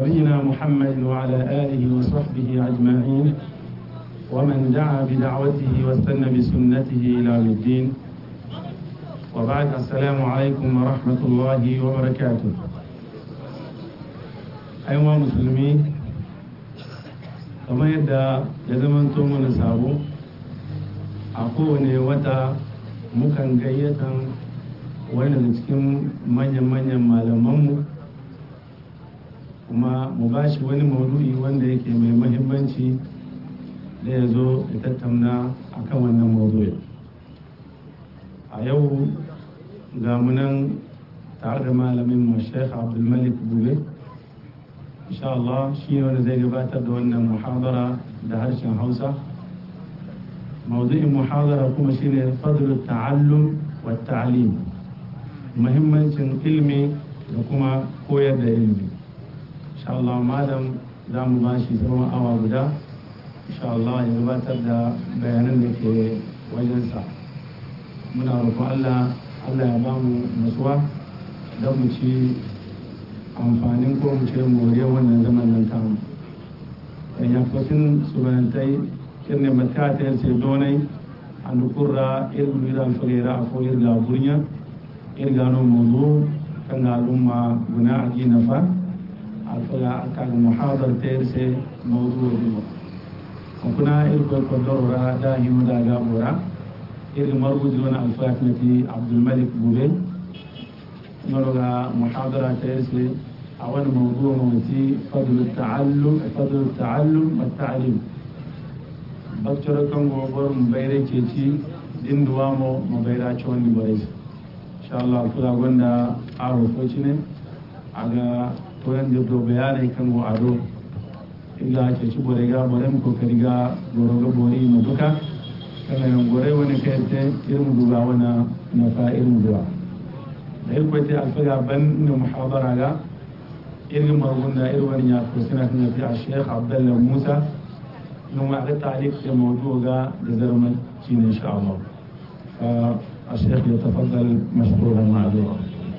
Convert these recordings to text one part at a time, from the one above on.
نبينا محمد وعلى آله وصحبه أجمعين ومن دعا بدعوته واستنى بسنته إلى يوم الدين وبعد السلام عليكم ورحمة الله وبركاته أيها المسلمين kamar yadda ya zamanto mana sabo a kowane wata mukan gayyatan wani daga cikin manyan-manyan malamanmu kuma mu ba shi wani maudu'i wanda yake mai mahimmanci da ya zo da tattauna a kan wannan maudu'i a yau ga munan tare da malamin mu sheikh abdulmalik bube insha Allah shi ne wanda zai gabatar da wannan muhadara da harshen hausa maudu'in muhadara kuma shine fadlu ta'allum wa ta'lim muhimmancin ilmi da kuma koyar da ilmi insha Allah malam za mu ba shi tsawon awa guda insha Allah ya gabatar da bayanan da ke wajensa muna roƙon Allah Allah ya ba mu nasuwa don mu ci amfanin ko mu ce moriyar wannan zaman nan tamu dan ya fasin subantai kirne matka ta yace donai an kurra irgu ira alfagera afo irga burnya irga no modu kan alumma guna aji nafa alfaga aka muhadar ta yace mawdu biwa kuna irgo ko dorora da himu da gabora irga marbuji wani alfaga nati abdul malik bube نرجع محاضرة تيسي أول موضوع موتي فضل التعلم فضل التعلم والتعليم بكتر كم غبر مبيرة كيتي دين دوامو مبيرة شون بريس إن شاء الله كلا غندا أعرف وشنة aga turan da do bayanai kan go ado iga ce ci bore ga bore mu ko kariga goro ga bore mu duka kana yan gore wani kai te irin duba wana na fa irin duwa da irkwati alfaga ban na muhadara ga irin margunda irin wani ya kursuna kan yafi a sheikh abdullah musa nun ma ga talik da mawdu ga da zarman shi ne insha Allah fa a sheikh ya tafaddal mashkuran ma'azura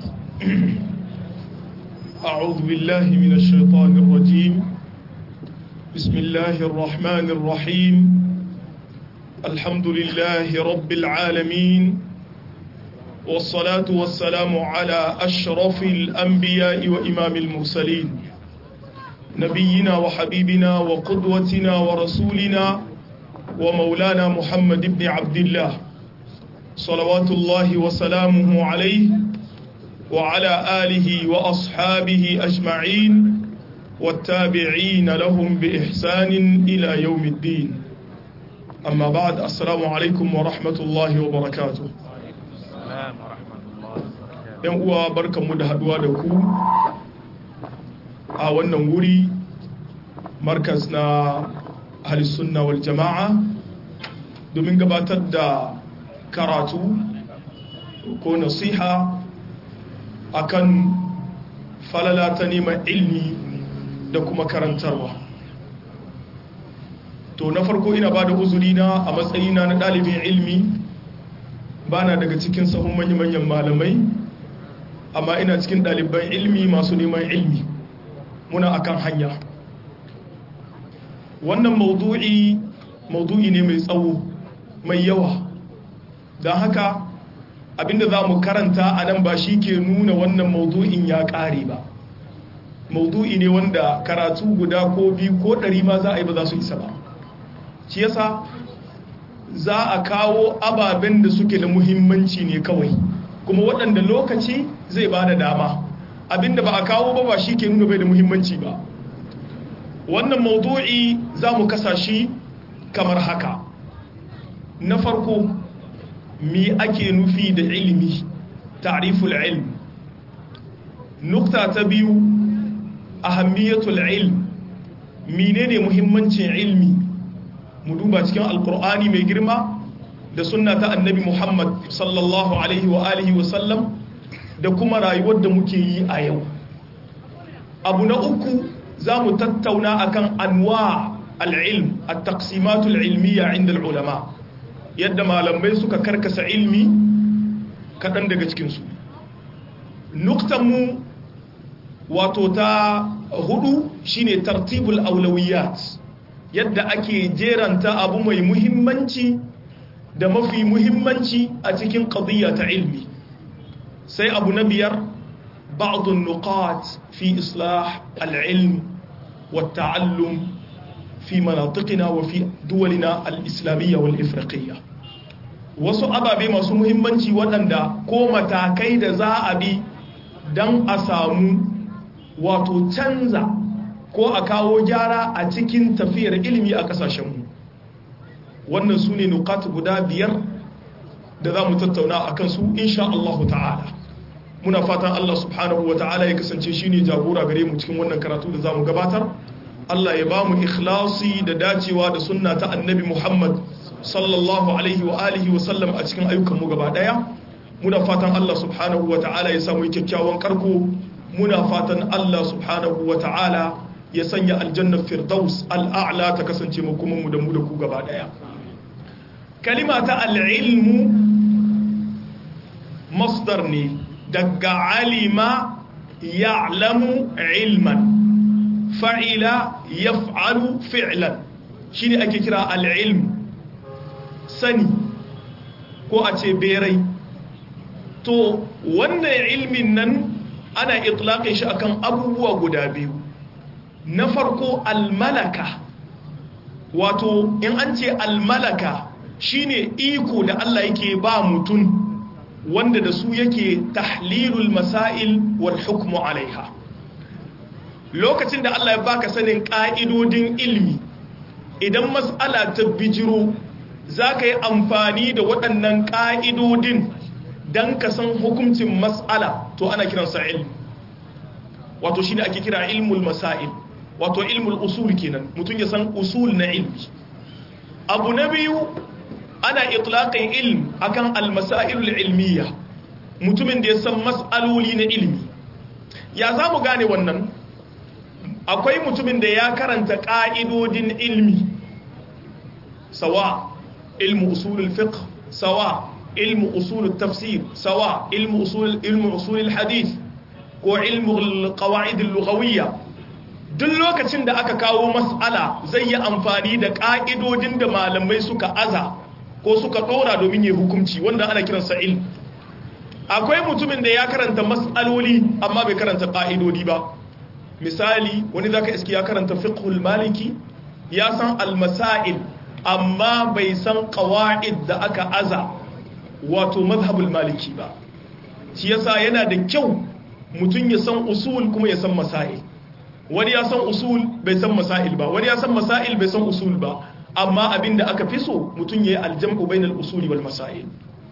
أعوذ بالله من الشيطان الرجيم بسم الله الرحمن الرحيم الحمد لله رب العالمين والصلاة والسلام على أشرف الأنبياء وإمام المرسلين نبينا وحبيبنا وقدوتنا ورسولنا ومولانا محمد بن عبد الله صلوات الله وسلامه عليه وعلى آله وأصحابه أجمعين والتابعين لهم بإحسان إلى يوم الدين أما بعد السلام عليكم ورحمة الله وبركاته yan uwa barkanmu da haduwa da ku a wannan wuri markas na sunna wal jama'a domin gabatar da karatu ko nasiha akan falala ta neman ilmi da kuma karantarwa to na farko ina ba da uzurina a matsayina na ɗalibin ilmi ba na daga cikin sahun manya-manyan malamai amma ina cikin ɗaliban ilmi masu neman ilmi muna akan hanya wannan maudu'i maudu'i ne mai tsawo mai yawa don haka abinda za mu karanta a nan ba shi ke nuna wannan maudu'in ya ƙare ba maudu'i ne wanda karatu guda ko biyu ko ɗari ma za a yi ba za su isa ba shi yasa za a kawo ababen da suke da muhimmanci ne kawai kuma waɗanda lokaci zai ba da dama abinda ba a kawo ba ba shi ke nuna bai da muhimmanci ba wannan maudu'i za mu kasa shi kamar haka na farko mi ake nufi da ilimi ta'riful ilm nukta ta biyu ahammiyatul ilm menene muhimmancin ilmi mu duba cikin alkur'ani mai girma da sunna ta annabi muhammad sallallahu alaihi wa alihi wa sallam da kuma rayuwar da muke yi a yau abu na uku za mu tattauna akan anwa al'ilm a taksimatul ilmiya inda ulama yadda malamai suka karkasa ilmi kaɗan daga cikinsu nuktanmu wato ta hudu shine tartibul aulawiyat yadda ake jeranta abu mai muhimmanci da mafi muhimmanci a cikin qadiyya ta ilmi sai abu na biyar ba'dun nuqat fi islah al-ilm wa ta'allum fi manatiqina wa fi duwalina al-islamiyya wal ifriqiyya wasu ababe masu muhimmanci waɗanda ko matakai da za a bi don a samu wato canza ko a kawo gyara a cikin tafiyar ilimi a kasashenmu wannan su ne nukat guda biyar da za mu tattauna a kansu insha Allah ta'ala muna fatan Allah subhanahu wa ta'ala ya kasance shi ne jagora gare mu cikin wannan karatu da za mu gabatar Allah ya ba mu ikhlasi da dacewa da sunna ta annabi Muhammad sallallahu alaihi wa alihi wa sallam a cikin ayyukanmu gaba daya muna fatan Allah subhanahu wa ta'ala ya samu kyakkyawan karko muna fatan Allah subhanahu wa ta'ala ya sanya aljannar firdaus al'a'la ta kasance mu kuma mu da mu da ku gaba daya kalima ta al'ilmu masdar ne daga alima ya'lamu ilman fa'ila yaf'alu fi'lan shine ake kira al'ilm sani ko a ce berai to wannan ilmin nan ana itlaƙin shi akan abubuwa guda biyu na farko almalaka wato in an ce almalaka shine iko da Allah yake ba mutum wanda da su yake tahlilul masail wal hukmu alaiha lokacin da Allah ya baka sanin ka'idodin ilmi idan mas'ala ta bijiro za ka yi amfani da waɗannan ƙa'idodin don ka san hukuncin mas'ala to ana kiransa ilmi wato shi ne ake kira ilmul masail wato ilmul usul kenan mutum ya san usul na ilmi abu na biyu ana itlaƙin ilm akan almasailul ilmiya mutumin da ya san mas'aloli na ilmi ya za mu gane wannan akwai mutumin da ya karanta ƙa'idodin ilmi sawa ilmu usulul fiqh sawa ilmu usulul tafsir sawa ilmu usul ilmu usulul hadith ko ilmu qawaid al-lughawiyya duk lokacin da aka kawo mas'ala zai yi amfani da ƙa'idodin da malamai suka aza ko suka ɗora domin yi hukunci wanda ana kiransa ilm akwai mutumin da ya karanta mas'aloli amma bai karanta ƙa'idodi ba misali wani zaka iski ya karanta fiqhul maliki ya san al-masail amma bai san qawaid da aka aza wato mazhabul maliki ba shi yasa yana da kyau mutum ya san usul kuma ya san masail wani ya san usul bai san masail ba wani ya san masail bai san usul ba amma abinda aka fi so mutum ya yi aljam'u bainal usuli wal masail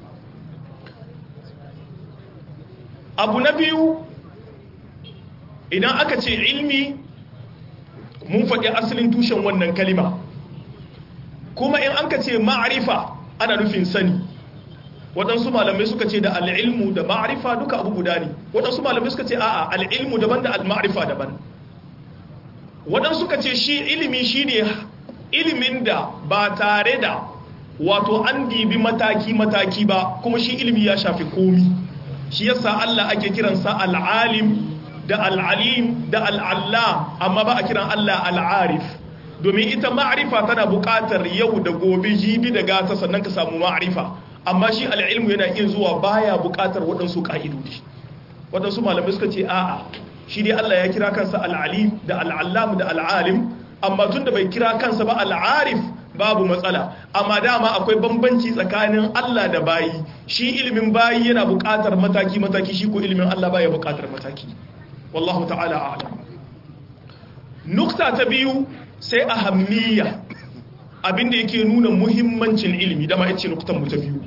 abu na biyu idan aka ce ilmi mun faɗi asalin tushen wannan kalima kuma in an ka ce ma'arifa ana nufin sani waɗansu malamai suka ce da al'ilmu da ma'arifa duka abu guda ne waɗansu malamai suka ce a'a al'ilmu daban da al-ma'arifa daban waɗansu suka ce shi ilimi shi ne ilimin da ba tare da wato an dibi mataki-mataki ba kuma shi ilimi ya shafi komi shi yasa Allah ake kiransa al'alim da al'alim da al'allam amma ba a kiran Allah al'arif domin ita ma'arifa tana buƙatar yau da gobe jibi da gata sannan ka samu ma'arifa amma shi al'ilmu yana iya zuwa baya buƙatar waɗansu ƙa'idodi waɗansu malamai suka ce a'a shi dai Allah ya kira kansa al'alim da al'allam da al'alim amma tun da bai kira kansa ba al'arif babu matsala amma dama akwai bambanci tsakanin Allah da bayi shi ilimin bayi yana buƙatar mataki-mataki shi ko ilimin Allah baya buƙatar mataki wallahu ta'ala a'lam nukta ta biyu sai ahammiya abinda yake nuna muhimmancin ilimi dama yace nuktan mu ta biyu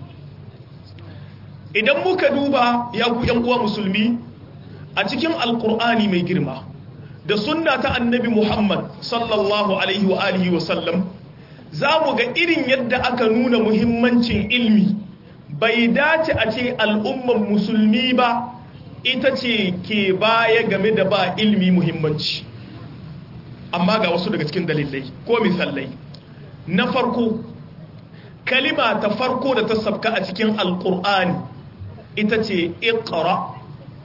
idan muka duba ya ku yan uwa musulmi a cikin alqur'ani mai girma da sunna ta annabi Muhammad sallallahu alaihi wa alihi wa sallam zamu ga irin yadda aka nuna muhimmancin ilimi bai dace a ce al'umman musulmi ba ita ce ke baya game da ba ilimi muhimmanci amma ga wasu daga cikin dalilai ko misalai na farko kalima ta farko da ta sabka a cikin alkur'ani ita ce iqra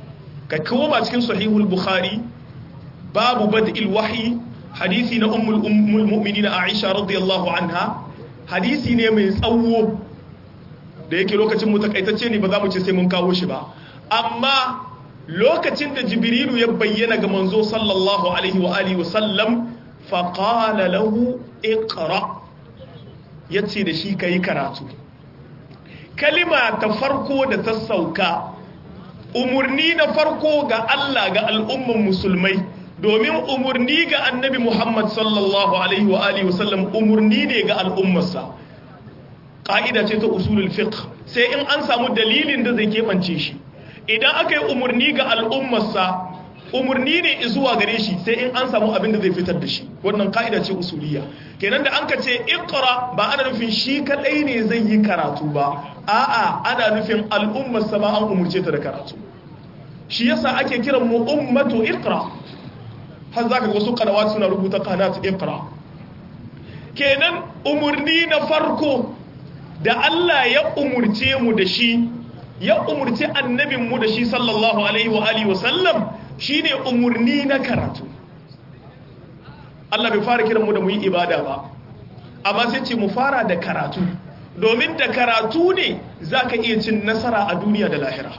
ka koma cikin sahihul bukhari babu bad'il wahyi hadisi na ummul ummul mu'minin aisha radiyallahu anha hadisi ne mai tsawo da yake lokacin mu takaitacce ne ba za mu ce sai mun kawo shi ba amma lokacin da jibrilu ya bayyana ga manzo sallallahu alaihi wa alihi wasallam faqala lahu iqra yace da shi kai karatu kalima ta farko da ta sauka umurni na farko ga Allah ga al'umman musulmai domin umurni ga annabi Muhammad sallallahu alaihi wa alihi wasallam umurni ne ga al'ummarsa ƙa'ida ce ta usulul fiqh sai in an samu dalilin da zai keɓance shi idan aka yi umarni ga al'ummarsa umarni ne zuwa gare shi sai in an samu abin da zai fitar da shi wannan ƙa'ida ce usuliya kenan da an ka ce ikra ba ana nufin shi kaɗai ne zai yi karatu ba a'a ana nufin al'ummarsa ba an umarce ta da karatu shi yasa ake kiran mu ummatu ikra har za ka wasu kanawa suna rubuta kanat ikra kenan umarni na farko da Allah ya umurce mu da shi ya umurci annabinmu da shi sallallahu alaihi wa alihi wasallam shine umurni na karatu Allah bai fara kiran mu da mu yi ibada ba amma sai ce mu fara da karatu domin da karatu ne zaka iya cin nasara a duniya da lahira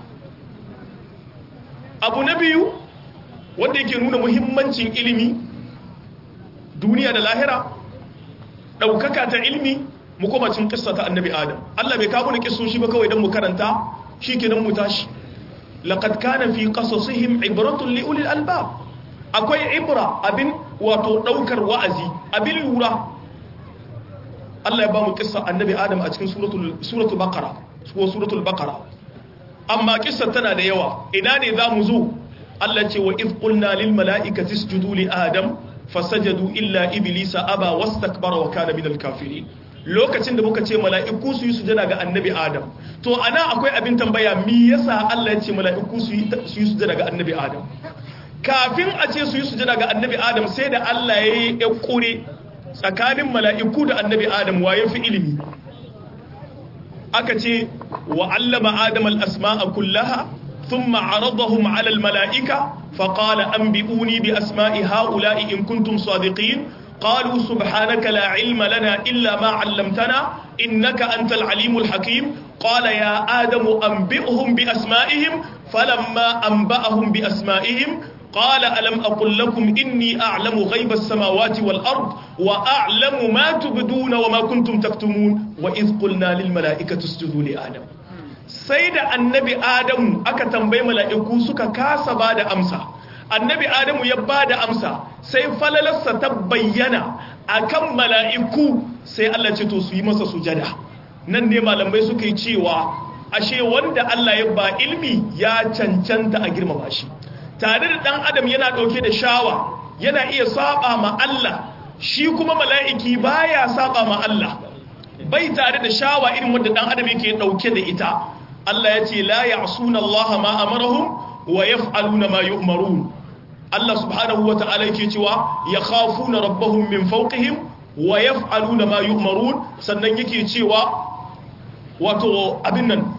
abu na biyu wanda yake nuna muhimmancin ilimi duniya da lahira ɗaukaka ta ilimi mu koma cin kissa ta annabi adam Allah bai kawo ni kissoshi ba kawai dan mu karanta shikenan mu tashi laqad kana fi qasasihim ibratun li ulil albab akwai ibra abin wato daukar wa'azi abin lura Allah ya ba mu kissa annabi adam a cikin suratul suratul baqara ko suratul baqara amma kissa tana da yawa ina ne zamu zo Allah ce wa iz qulna lil mala'ikati isjudu li adam fasajadu illa iblisa aba wastakbara wa kana minal kafirin lokacin da muka ce mala'iku su yi sujada ga annabi adam to ana akwai abin tambaya mi yasa Allah ya ce mala'iku su yi sujada ga annabi adam kafin a ce su yi sujada ga annabi adam sai da Allah ya yi kure tsakanin mala'iku da annabi adam wa ya fi ilimi aka ce wa allama adam al-asma'a kullaha thumma aradahum ala al-mala'ika faqala anbi'uni bi asma'i ha'ula'i in kuntum sadiqin قالوا سبحانك لا علم لنا إلا ما علمتنا إنك أنت العليم الحكيم قال يا آدم أنبئهم بأسمائهم فلما أنبأهم بأسمائهم قال ألم أقل لكم إني أعلم غيب السماوات والأرض وأعلم ما تبدون وما كنتم تكتمون وإذ قلنا للملائكة اسجدوا لآدم سيد النبي آدم أكتم بي ملائكو سكا كاسا بعد أمسا annabi adamu ya ba da amsa sai falalarsa ta bayyana a kan mala'iku sai Allah ce to su yi masa sujada nan ne malamai suka yi cewa ashe wanda Allah ya ba ilmi ya cancanta a girmama shi tare da ɗan adam yana ɗauke da shawa yana iya saba ma Allah shi kuma mala'iki baya saba ma Allah bai tare da shawa irin wanda ɗan adam yake ɗauke da ita Allah ya ce la ya'suna Allah ma amarahum wa yaf'aluna ma yu'marun Allah subhanahu wa ta'ala yake cewa ya khafuna rabbahum min fawqihim wa yaf'aluna ma yu'marun sannan yake cewa wato abin nan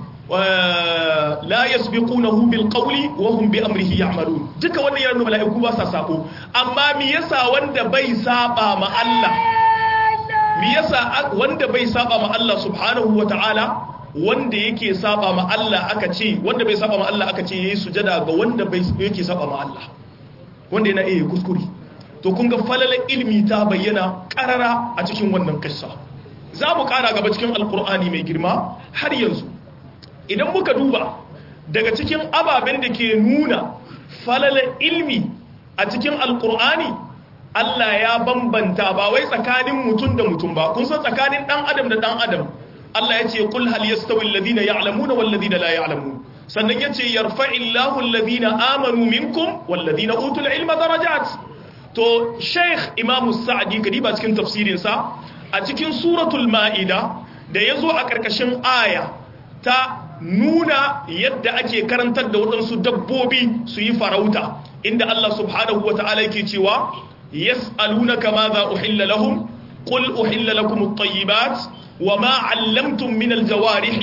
la yasbiqunahu bil qawli wa hum bi amrihi ya'malun duka wannan yana mala'iku ba sa sabo amma me yasa wanda bai saba ma Allah me yasa wanda bai saba ma Allah subhanahu wa ta'ala wanda yake saba ma Allah aka ce wanda bai saba ma Allah aka ce yayi sujada ga wanda bai yake saba ma Allah wanda yana iya kuskure to kun ga falalar ilmi ta bayyana karara a cikin wannan kissa za mu kara gaba cikin alkur'ani mai girma har yanzu idan muka duba daga cikin ababen da ke nuna falalar ilmi a cikin alkur'ani Allah ya bambanta ba wai tsakanin mutum da mutum ba kun san tsakanin dan adam da dan adam Allah ya ce kul hal yastawi alladhina ya'lamuna wal ladina la ya'lamun sannan ya ce yarfa'illahu alladhina amanu minkum walladhina utul ilma darajat to sheikh imam sa'di kadiba cikin tafsirin sa a cikin suratul ma'ida da yazo a karkashin aya ta nuna yadda ake karantar da waɗansu dabbobi su yi farauta inda Allah subhanahu wata'ala yake cewa yas'alunaka madha uhilla lahum qul uhilla lakum at-tayyibat وما علمتم من الجوارح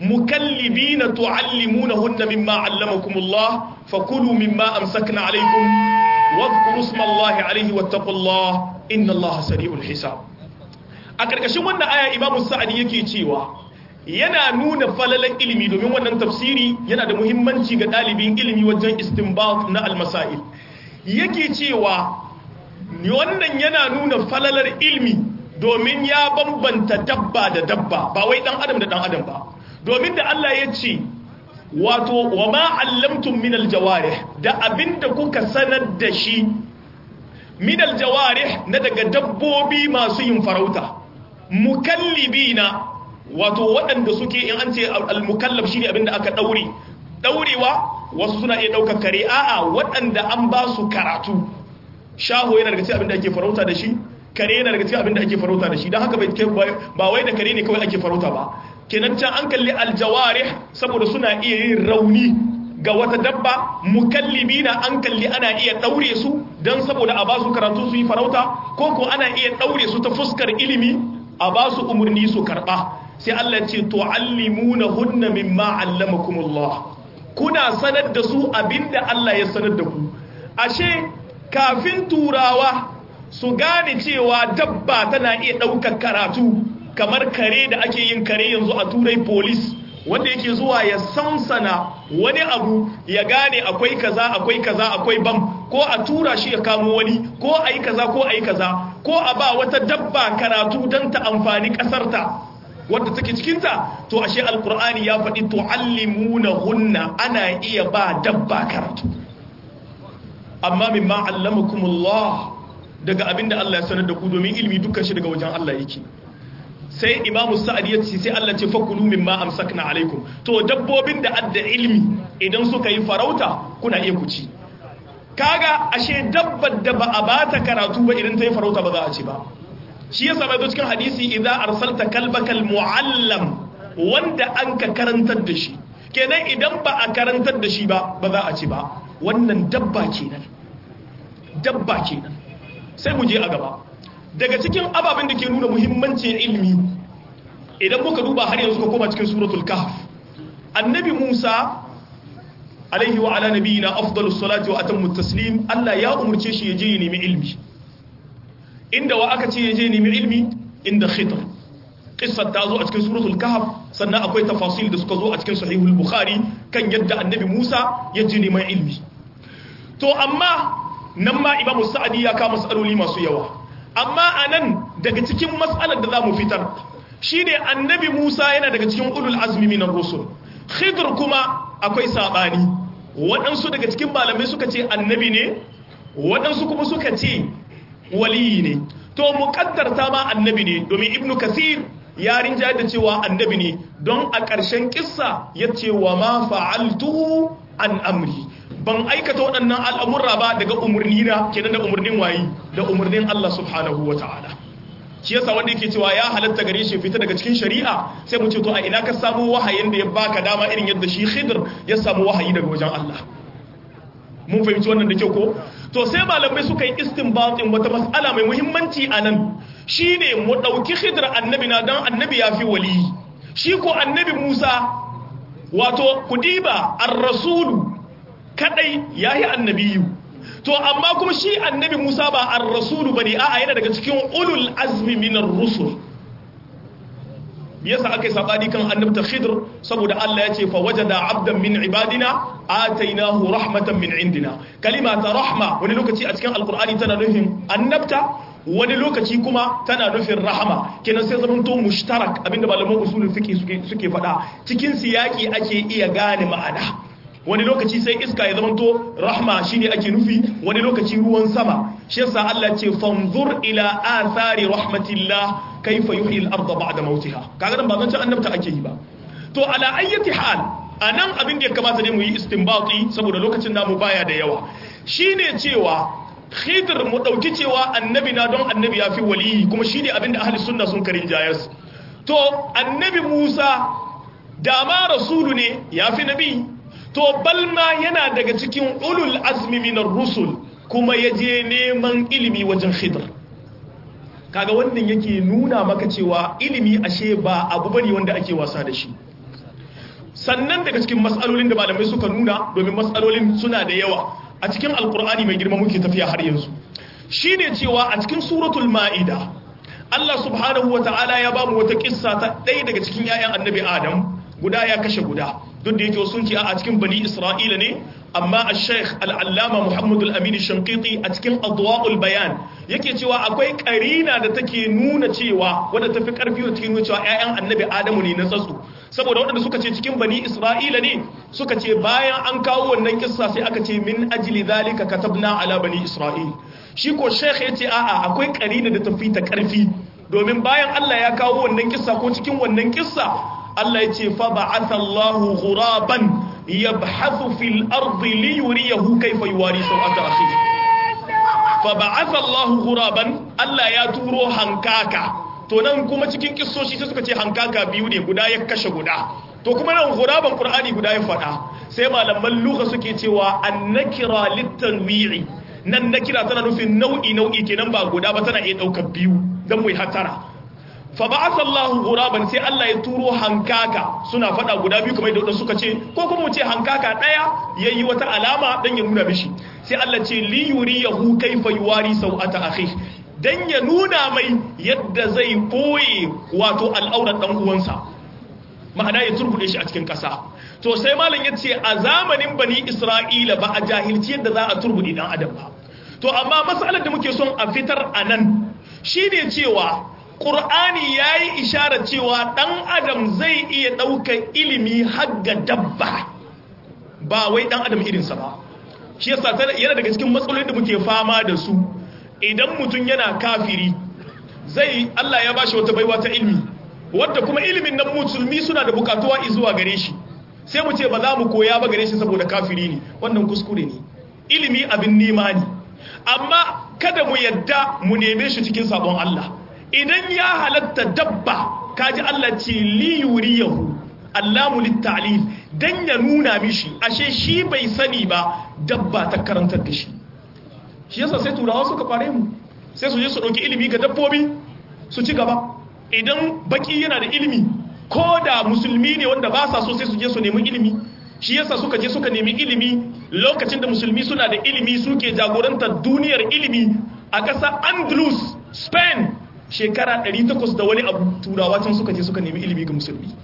mukallibina tuallimunahunna mimma allamakumullah fakulu mimma amsakna alaykum wadhkuru ismallahi alayhi wattaqullaha innallaha sari'ul hisab a karkashin wannan aya imamu sa'adi yake cewa yana nuna falalan ilimi domin wannan tafsiri yana da muhimmanci ga ɗalibin ilimi wajen istinbat na almasail yake cewa wannan yana nuna falalar ilimi domin ya bambanta dabba da dabba ba wai dan adam da dan adam ba domin da Allah ya ce wato wa ma allamtum min aljawarih da abinda kuka sanar da shi min aljawarih na daga dabbobi masu yin farauta mukallibina wato waɗanda suke in an ce al-mukallaf shine abinda aka daure daurewa wasu suna iya daukar kare a'a waɗanda an ba su karatu shaho yana daga cikin abinda ake farauta da shi kare yana daga cikin abinda ake farauta da shi dan haka ba wai da kare ne kawai ake farauta ba kenan can an kalli aljawarih saboda suna iya yin rauni ga wata dabba mukallibina an kalli ana iya daure su dan saboda a ba su karatu su yi farauta ko ko ana iya daure su ta fuskar ilimi a ba su umarni su karba sai Allah ce tu'allimuna hunna mimma allamakumullah kuna sanar da su abinda Allah ya sanar da ku ashe kafin turawa su gane cewa dabba tana iya ɗaukar karatu kamar kare da ake yin kare yanzu a turai police wanda yake zuwa ya sansana wani abu ya gane akwai kaza akwai kaza akwai bam ko a tura shi ya kamo wani ko a yi kaza ko a yi kaza ko a ba wata dabba karatu don ta amfani ƙasarta wadda take cikinta to ashe alkur'ani ya faɗi tu'allimuna hunna ana iya ba dabba karatu amma mimma allamakumullah daga abinda Allah ya sanar da ku domin ilimi dukkan shi daga wajen Allah yake sai imamu sa'ad ya ce sai Allah ce fakulu mimma amsakna alaikum to dabbobin da adda ilimi idan suka yi farauta kuna iya ku ci kaga ashe dabbar da ba a bata karatu ba idan ta yi farauta ba za a ci ba shi yasa bai zo cikin hadisi idza arsalta kalbakal muallam wanda an ka karantar da shi kenan idan ba a karantar da shi ba ba za a ci ba wannan dabba kenan dabba kenan sai mu je a gaba daga cikin ababen da ke nuna muhimmancin ilimi idan muka duba har yanzu ka koma cikin suratul kahf annabi Musa alaihi wa ala nabiyina afdalus salati wa atammu taslim Allah ya umurce shi ya je ya nemi ilmi inda wa aka ce ya je nemi ilmi inda khidr qissar ta zo a cikin suratul kahf sannan akwai tafasil da suka zo a cikin sahihul bukhari kan yadda annabi Musa ya je neman ilmi to amma nan ma imamu sa'adi ya kama matsaloli masu yawa amma anan daga cikin matsalar da zamu fitar shine annabi Musa yana daga cikin ulul azmi minar rusul khidr kuma akwai sabani waɗansu daga cikin malamai suka ce annabi ne waɗansu kuma suka ce waliyi ne to muƙaddarta ma annabi ne domin ibnu kasir ya rinja da cewa annabi ne don a ƙarshen kissa ya ce wa ma fa'altu an amri ban aikata waɗannan al'amurra ba daga umarni na kenan da umarnin wayi da umarnin Allah subhanahu wa ta'ala shi yasa wanda yake cewa ya halatta gare shi fita daga cikin shari'a sai mu ce to a ina ka samu wahayin da ya baka dama irin yadda shi Khidr ya samu wahayi daga wajen Allah mun fahimci wannan da kyau ko to sai malamai suka yi istinbatin wata mas'ala mai muhimmanci anan shine mu dauki Khidr annabi na dan annabi ya fi wali shi ko annabi Musa wato kudiba ar-rasulu kadai yayi annabiyu to amma kuma shi annabi Musa ba ar-rasulu bane a'a yana daga cikin ulul azmi minar rusul yasa aka yi sabani kan annabta khidr saboda Allah ya ce fa wajada abdan min ibadina atainahu rahmatan min indina kalima ta rahma wani lokaci a cikin alqur'ani tana nufin annabta wani lokaci kuma tana nufin rahama kenan sai zaman to mushtarak abinda malaman usulul fiqh suke suke faɗa cikin siyaki ake iya gane ma'ana wani lokaci sai iska ya zamanto rahma shine ake nufi wani lokaci ruwan sama shi yasa Allah ce fanzur ila athari rahmatillah kayfa yuhyi al-ardha ba'da mautiha kaga nan ba zan ci annabta ake yi ba to ala ayyati hal anan abin da ya kamata ne mu yi istinbati saboda lokacin namu baya da yawa shine cewa khidr mu dauki cewa annabi na don annabi ya fi waliyi kuma shine abin da ahli sunna sun karin jayas to annabi Musa da ma rasulu ne ya fi nabi to balma yana daga cikin ulul azmi minar rusul kuma ya je neman ilimi wajen khidr kaga wannan yake nuna maka cewa ilimi ashe ba abu bane wanda ake wasa da shi sannan daga cikin matsalolin da malamai suka nuna domin matsalolin suna da yawa a cikin alkur'ani mai girma muke tafiya har yanzu shine cewa a cikin suratul ma'ida Allah subhanahu ta'ala ya bamu wata kissa ta ɗaya daga cikin 'ya'yan annabi Adam guda ya kashe guda duk da yake sun ce a cikin bani Isra'ila ne amma a sheikh al'allama Muhammadu al'amini shankiti a cikin adwa'ul bayan yake cewa akwai karina da take nuna cewa wadda ta fi ƙarfi da take nuna cewa 'ya'yan annabi Adamu ne na tsatsu saboda waɗanda suka ce cikin bani Isra'ila ne suka ce bayan an kawo wannan kissa sai aka ce min ajli zalika katabna ala bani Isra'il shi ko sheikh ya ce a'a akwai karina da tafi ta ƙarfi domin bayan Allah ya kawo wannan kissa ko cikin wannan kissa Allah ya ce fa ba'atha Allahu ghuraban yabhathu fil ardi li yuriyahu kayfa yuwari sawata akhihi fa ba'atha Allahu ghuraban Allah ya turo hankaka to nan kuma cikin kissoshi sai suka ce hankaka biyu ne guda ya kashe guda to kuma nan ghuraban Qur'ani guda ya fada sai malaman lugha suke cewa annakira litanwi'i nan nakira tana nufin nau'i nau'i kenan ba guda ba tana iya daukar biyu dan mu hatara fa ba'atha Allahu ghuraban sai Allah ya turo hankaka suna fada guda biyu kamar da suka ce ko kuma mu ce hankaka daya yayi wata alama dan ya nuna mishi sai Allah ce li yuriyahu kayfa yuwari sawata akhi dan ya nuna mai yadda zai koye wato al'aurar dan uwansa ma'ana ya turbude shi a cikin kasa to sai malam yace a zamanin bani Isra'ila ba a jahilci yadda za a turbude dan adam ba to amma mas'alar da muke son a fitar anan shine cewa Ƙur'ani ya yi isharar cewa ɗan adam zai iya ɗaukar ilimi hagga dabba ba wai ɗan adam irinsa ba shi yasa yana daga cikin matsalolin da muke fama da su idan mutum yana kafiri zai Allah ya bashi wata baiwa ta ilimi wadda kuma ilimin nan musulmi suna da bukatuwa zuwa gare shi sai mu ce ba za mu koya ba gare shi saboda kafiri ne wannan kuskure ne ilimi abin nema ne amma kada mu yadda mu neme shi cikin sabon Allah idan ya halatta dabba kaji Allah ce li yuriyahu allamu littalil dan ya nuna mishi ashe shi bai sani ba dabba ta karantar da shi shi yasa sai turawa suka fare mu sai su je su dauki ilimi ga dabbobi su ci gaba idan baki yana da ilimi ko da musulmi ne wanda ba sa so sai su je su nemi ilimi shi yasa suka je suka nemi ilimi lokacin da musulmi suna da ilimi suke jagorantar duniyar ilimi a ƙasar andalus spain shekara 800 da wani abu turawa can suka je suka nemi ilimi ga musulmi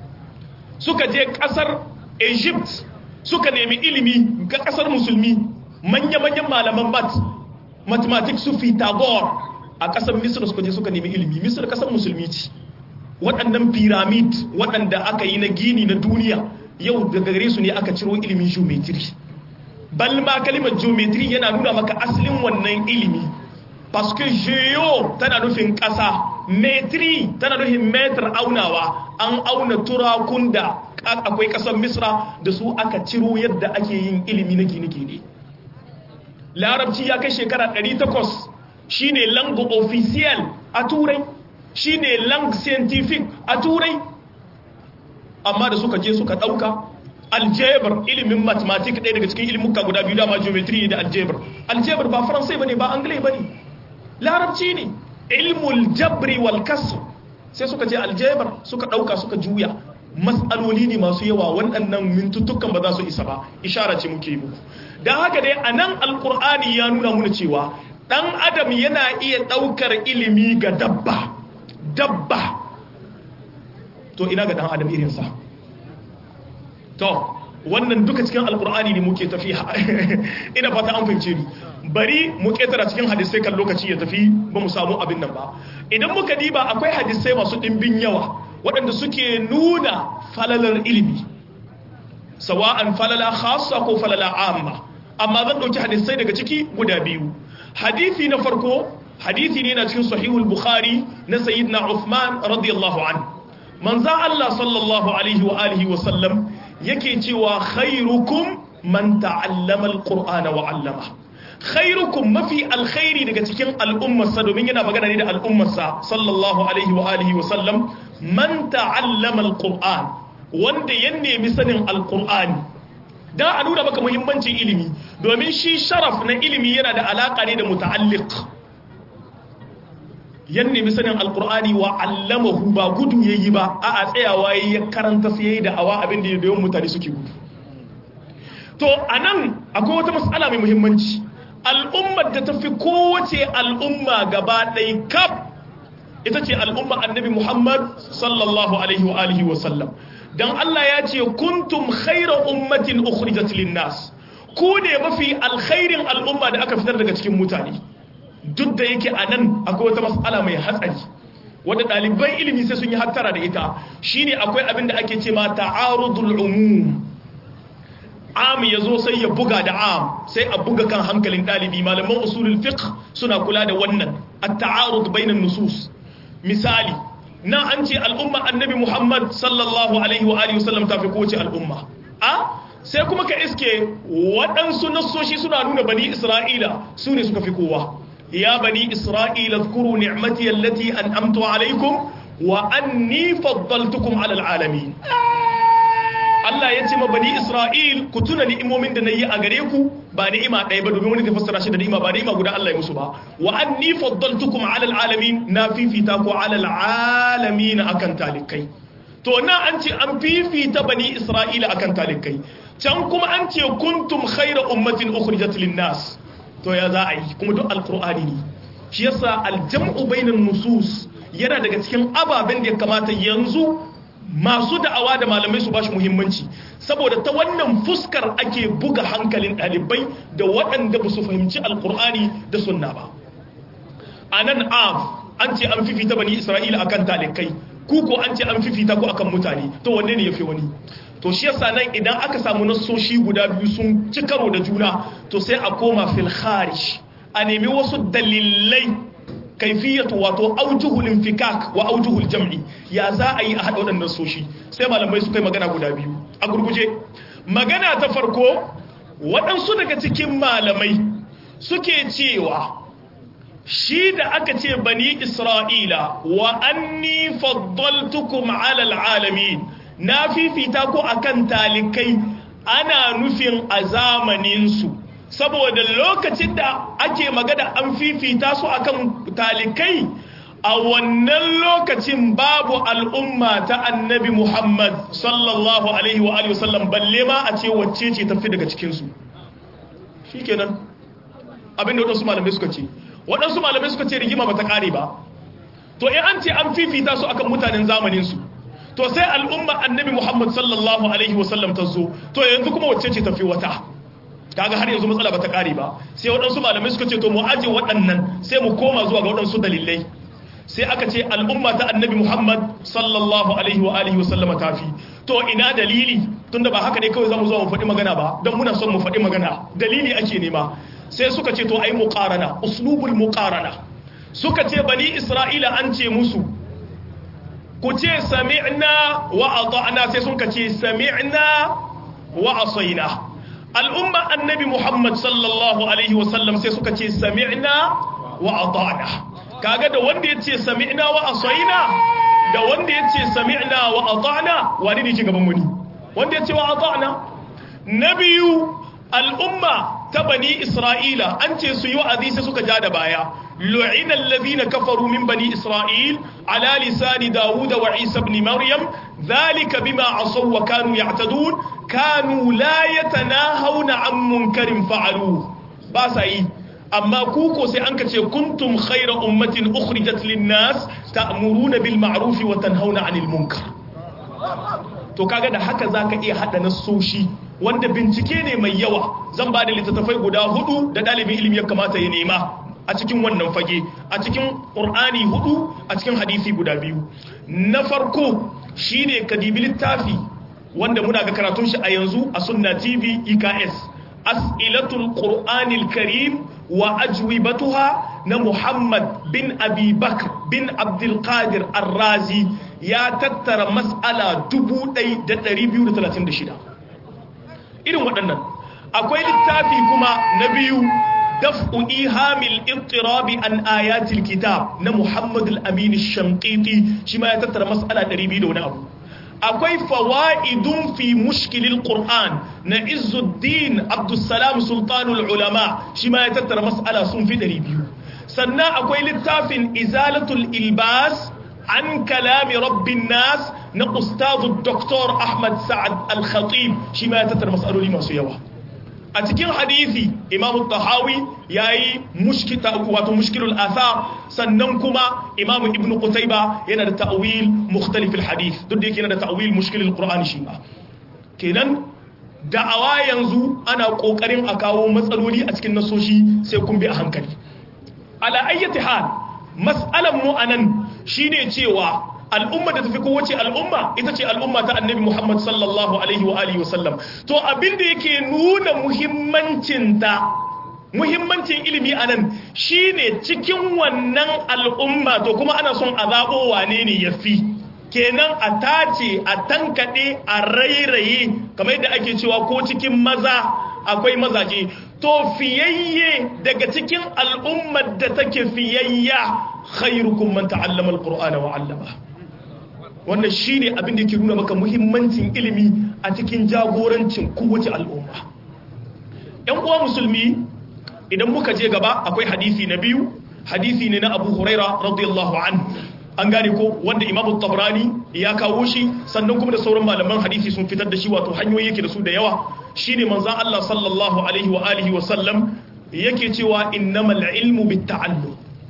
suka je kasar egypt suka nemi ilimi ga kasar musulmi manya-manyan malaman mat mathematics su tagore a kasar misir suka je suka nemi ilimi misir kasar musulmi ce waɗannan pyramid waɗanda aka yi na gini na duniya yau daga gare su ne aka ciro ilimin geometry balma kalimar geometry yana nuna maka asalin wannan ilimi parce que geo tana nufin ƙasa metri tana nufin metar aunawa an auna turakun da akwai ƙasar misra da su aka ciro yadda ake yin ilimi na gine-gine larabci ya kai shekara 800 shine langue officiel a turai shine langue scientific a turai amma da suka je suka ɗauka algebra ilimin mathematics ɗaya daga cikin ilimuka guda biyu dama geometry da algebra algebra ba faransai bane ba anglai bane larabci ne ilmul jabri wal kasr sai suka je aljabar suka dauka suka juya mas'aloli ne masu yawa waɗannan mintuttukan ba za su isa ba ishara ce muke muku dan haka dai anan alqur'ani ya nuna muna cewa dan adam yana iya daukar ilimi ga dabba dabba to ina ga dan adam irin sa to wannan duka cikin alqur'ani ne muke tafiya ina fata an fahimce ni bari mu ketara cikin hadisai kan lokaci ya tafi ba mu samu abin nan ba idan muka diba akwai hadisai masu ɗimbin yawa waɗanda suke nuna falalar ilimi sawa'an falala khassa ko falala amma amma zan ɗauki hadisai daga ciki guda biyu hadisi na farko hadisi ne na cikin sahihul bukhari na sayyidina uthman radiyallahu an manzan allah sallallahu alaihi wa alihi wa sallam yake cewa khairukum man ta'allama alqur'ana wa 'allama khairukum mafi alkhairi daga cikin al'ummarsa domin yana magana ne da al'ummarsa sallallahu alaihi wa alihi wa sallam man ta'allama alquran wanda ya nemi sanin alqur'ani da a nuna maka muhimmancin ilimi domin shi sharaf na ilimi yana da alaka ne da muta'alliq yan nemi sanin alkur'ani wa allamahu ba gudu yayi ba a a tsayawa yayi ya karanta sai yayi da awa abin da yawan mutane suke gudu to anan akwai wata mas'ala mai muhimmanci al'ummar da tafi kowace al'umma gaba ɗaya kaf ita ce al'umma annabi Muhammad sallallahu alaihi wa alihi wa sallam dan Allah ya ce kuntum khayra ummatin ukhrijat lin-nas ku ne mafi alkhairin al'umma da aka fitar daga cikin mutane duk da yake a nan akwai wata matsala mai hatsari wadda ɗaliban ilimi sai sun yi hattara da ita shine akwai abin da ake ce ma ta'arudul umum am ya zo sai ya buga da am sai a buga kan hankalin ɗalibi malaman usulul fiqh suna kula da wannan at-ta'arud bainan nusus misali na an ce al'umma annabi muhammad sallallahu alaihi wa alihi wasallam ta fi kowace al'umma a sai kuma ka iske waɗansu nassoshi suna nuna bani isra'ila su ne suka fi kowa ya bani isra'ila zkuru ni'mati allati an'amtu alaikum wa anni faddaltukum ala alamin Allah ya ce ma bani Isra'il ku tuna ni'imomin da nayi a gare ku ba ni'ima ɗaya ba domin wani ta fassara shi da ni'ima ba ni'ima guda Allah ya musu ba wa anni faddaltukum ala alamin na fifita ku ala alamin akan talikai to na an ce an fifita bani Isra'ila akan talikai can kuma an ce kuntum khayra ummatin ukhrijat lin-nas to ya za a yi kuma duk alqur'ani ne shi yasa aljam'u bainan nusus yana daga cikin ababen da ya kamata yanzu masu da'awa da malamai su bashi muhimmanci saboda ta wannan fuskar ake buga hankalin ɗalibai da waɗanda ba su fahimci alkur'ani da sunna ba a nan af an ce an fifita bani isra'ila akan talikai ku ko an ce an fifita ku akan mutane to wanne ne ya fi wani to shi yasa nan idan aka samu nassoshi guda biyu sun ci karo da juna to sai a koma fil kharij a nemi wasu dalilai kaifiyatu wato aujuhul infikak wa aujuhul jam'i ya za a yi a haɗa waɗannan soshi sai malamai su kai magana guda biyu a gurguje magana ta farko waɗansu daga cikin malamai suke cewa shi da aka ce bani isra'ila wa anni faddaltukum alal alamin na fifita ko akan talikai ana nufin a zamaninsu saboda lokacin da ake magana an fifita su akan talikai a wannan lokacin babu al'umma ta annabi Muhammad sallallahu alaihi wa alihi wasallam balle ma a ce wacce ce tafi daga cikinsu shi kenan abinda waɗansu malamai suka ce waɗansu malamai suka ce rigima ba ta ƙare ba to in an ce an fifita su akan mutanen zamaninsu to sai al'umma annabi Muhammad sallallahu alaihi wasallam ta zo to yanzu kuma wacce ce tafi wata kaga har yanzu matsala bata kare ba sai waɗansu malamai suka ce to mu aje waɗannan sai mu koma zuwa ga waɗansu dalilai sai aka ce al'umma ta annabi Muhammad sallallahu alaihi wa alihi wa sallama tafi to ina dalili tunda ba haka ne kawai zamu zo mu faɗi magana ba don muna son mu faɗi magana dalili ake nema sai suka ce to ai muqarana uslubul muqarana suka ce bani isra'ila an ce musu ku ce sami'na wa ata'na sai sun ce sami'na wa asaina al'umma annabi Muhammad sallallahu Alaihi wasallam sai suka ce sami'na wa ata'na kaga da wanda ya ce sami'na wa asaina da wanda ya ce sami'na wa ata'na wani ne ke gaban wani wanda ya ce wa ata'na na biyu al'umma ta bani isra'ila an ce su yi wa'azi sai suka ja da baya lu'ina allazina kafaru min bani isra'il ala lisani dawud wa isa ibn maryam dhalika bima asaw wa kanu ya'tadun kanu la yatanahawna an munkarin fa'alu ba sa yi amma ku ko sai an kace kuntum khayra ummatin ukhrijat lin-nas ta'muruna bil ma'ruf wa tanhauna 'anil munkar to kaga da haka zaka iya hada nasoshi wanda bincike ne mai yawa zan ba da littattafai guda hudu da dalibin ilimi ya kamata ya nema a cikin wannan fage a cikin qur'ani hudu a cikin hadisi guda biyu na farko shine kadibi littafi wanda muna ga karatun shi a yanzu a sunna tv eks as'ilatul qur'anil karim wa ajwibatuha na muhammad bin abi bakr bin abdul qadir ar-razi ya tattara mas'ala 1236 irin waɗannan akwai littafi kuma na biyu daf'u ihamil ittirabi an ayatil kitab na muhammad al-amin ash-shanqiti shi ma ya tattara mas'ala 200 da wani abu akwai fawa'idun fi mushkilil qur'an na izuddin abdussalam sultanul ulama shi ma ya tattara mas'ala sun fi 200 sannan akwai littafin izalatul ilbas an kalami rabbin nas na ustazu Dr. Ahmad Sa'ad Al-Khatib shi ma ya tattara matsaloli masu yawa a cikin hadisi imamu tahawi ya yi wato mushkilul athar sannan kuma imamu ibn qutayba yana da ta'wil mukhtalif hadith duk da yake yana da ta'wil mushkilul qur'an shi ma kenan da'awa yanzu ana kokarin a kawo matsaloli a cikin nasoshi sai kun bi a hankali ala ayyati hal mas'alan mu anan shine cewa al'umma da tafi kowace al'umma ita ce al'umma ta annabi Muhammad sallallahu alaihi wa alihi wasallam to abin da yake nuna muhimmancin ta muhimmancin ilimi anan shine cikin wannan al'umma to kuma ana son a zabo wane ne yafi kenan a tace a tankade a rairaye kamar yadda ake cewa ko cikin maza akwai mazaje to fiyayye daga cikin al'ummar da take fiyayya khairukum man ta'allama al-qur'ana wa 'allama wannan shine abin da yake nuna maka muhimmancin ilimi a cikin jagorancin kowace al'umma yan uwa musulmi idan muka je gaba akwai hadisi na biyu hadisi ne na Abu Huraira radiyallahu anhu an gane ko wanda Imam Tabrani ya kawo shi sannan kuma da sauran malaman hadisi sun fitar da shi wato hanyoyi yake da su da yawa shine manzon Allah sallallahu alaihi wa alihi wa sallam yake cewa innamal ilmu bitta'allum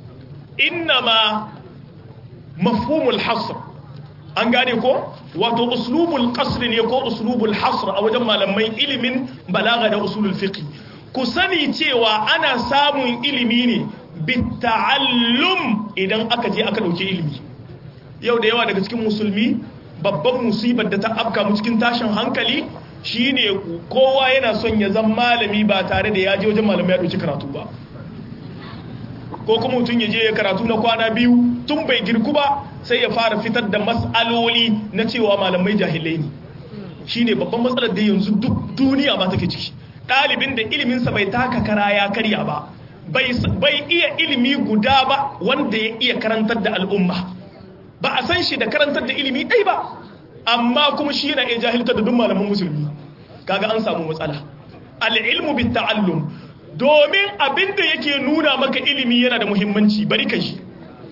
innama mafhumul hasr an gane ko wato uslubul qasr ne ko uslubul hasr a wajen malamai ilimin balaga da usulul fiqh ku sani cewa ana samun ilimi ne bitta'allum idan aka je aka dauke ilimi yau da yawa daga cikin musulmi babban musibar da ta afka mu cikin tashin hankali shine kowa yana son ya zama malami ba tare da ya je wajen malamai ya dauki karatu ba ko kuma mutum ya je ya karatu na kwana biyu tun bai girku ba sai ya fara fitar da matsaloli na cewa malamai jahilai ne shine babban matsalar da yanzu duk duniya ba take ciki ɗalibin da iliminsa bai taka kara ya karya ba bai iya ilimi guda ba wanda ya iya karantar da al'umma ba a san shi da karantar da ilimi ɗai ba amma kuma shi yana iya jahiltar da duk malaman musulmi kaga an samu matsala al'ilmu bi ta'allum domin abinda yake nuna maka ilimi yana da muhimmanci bari ka shi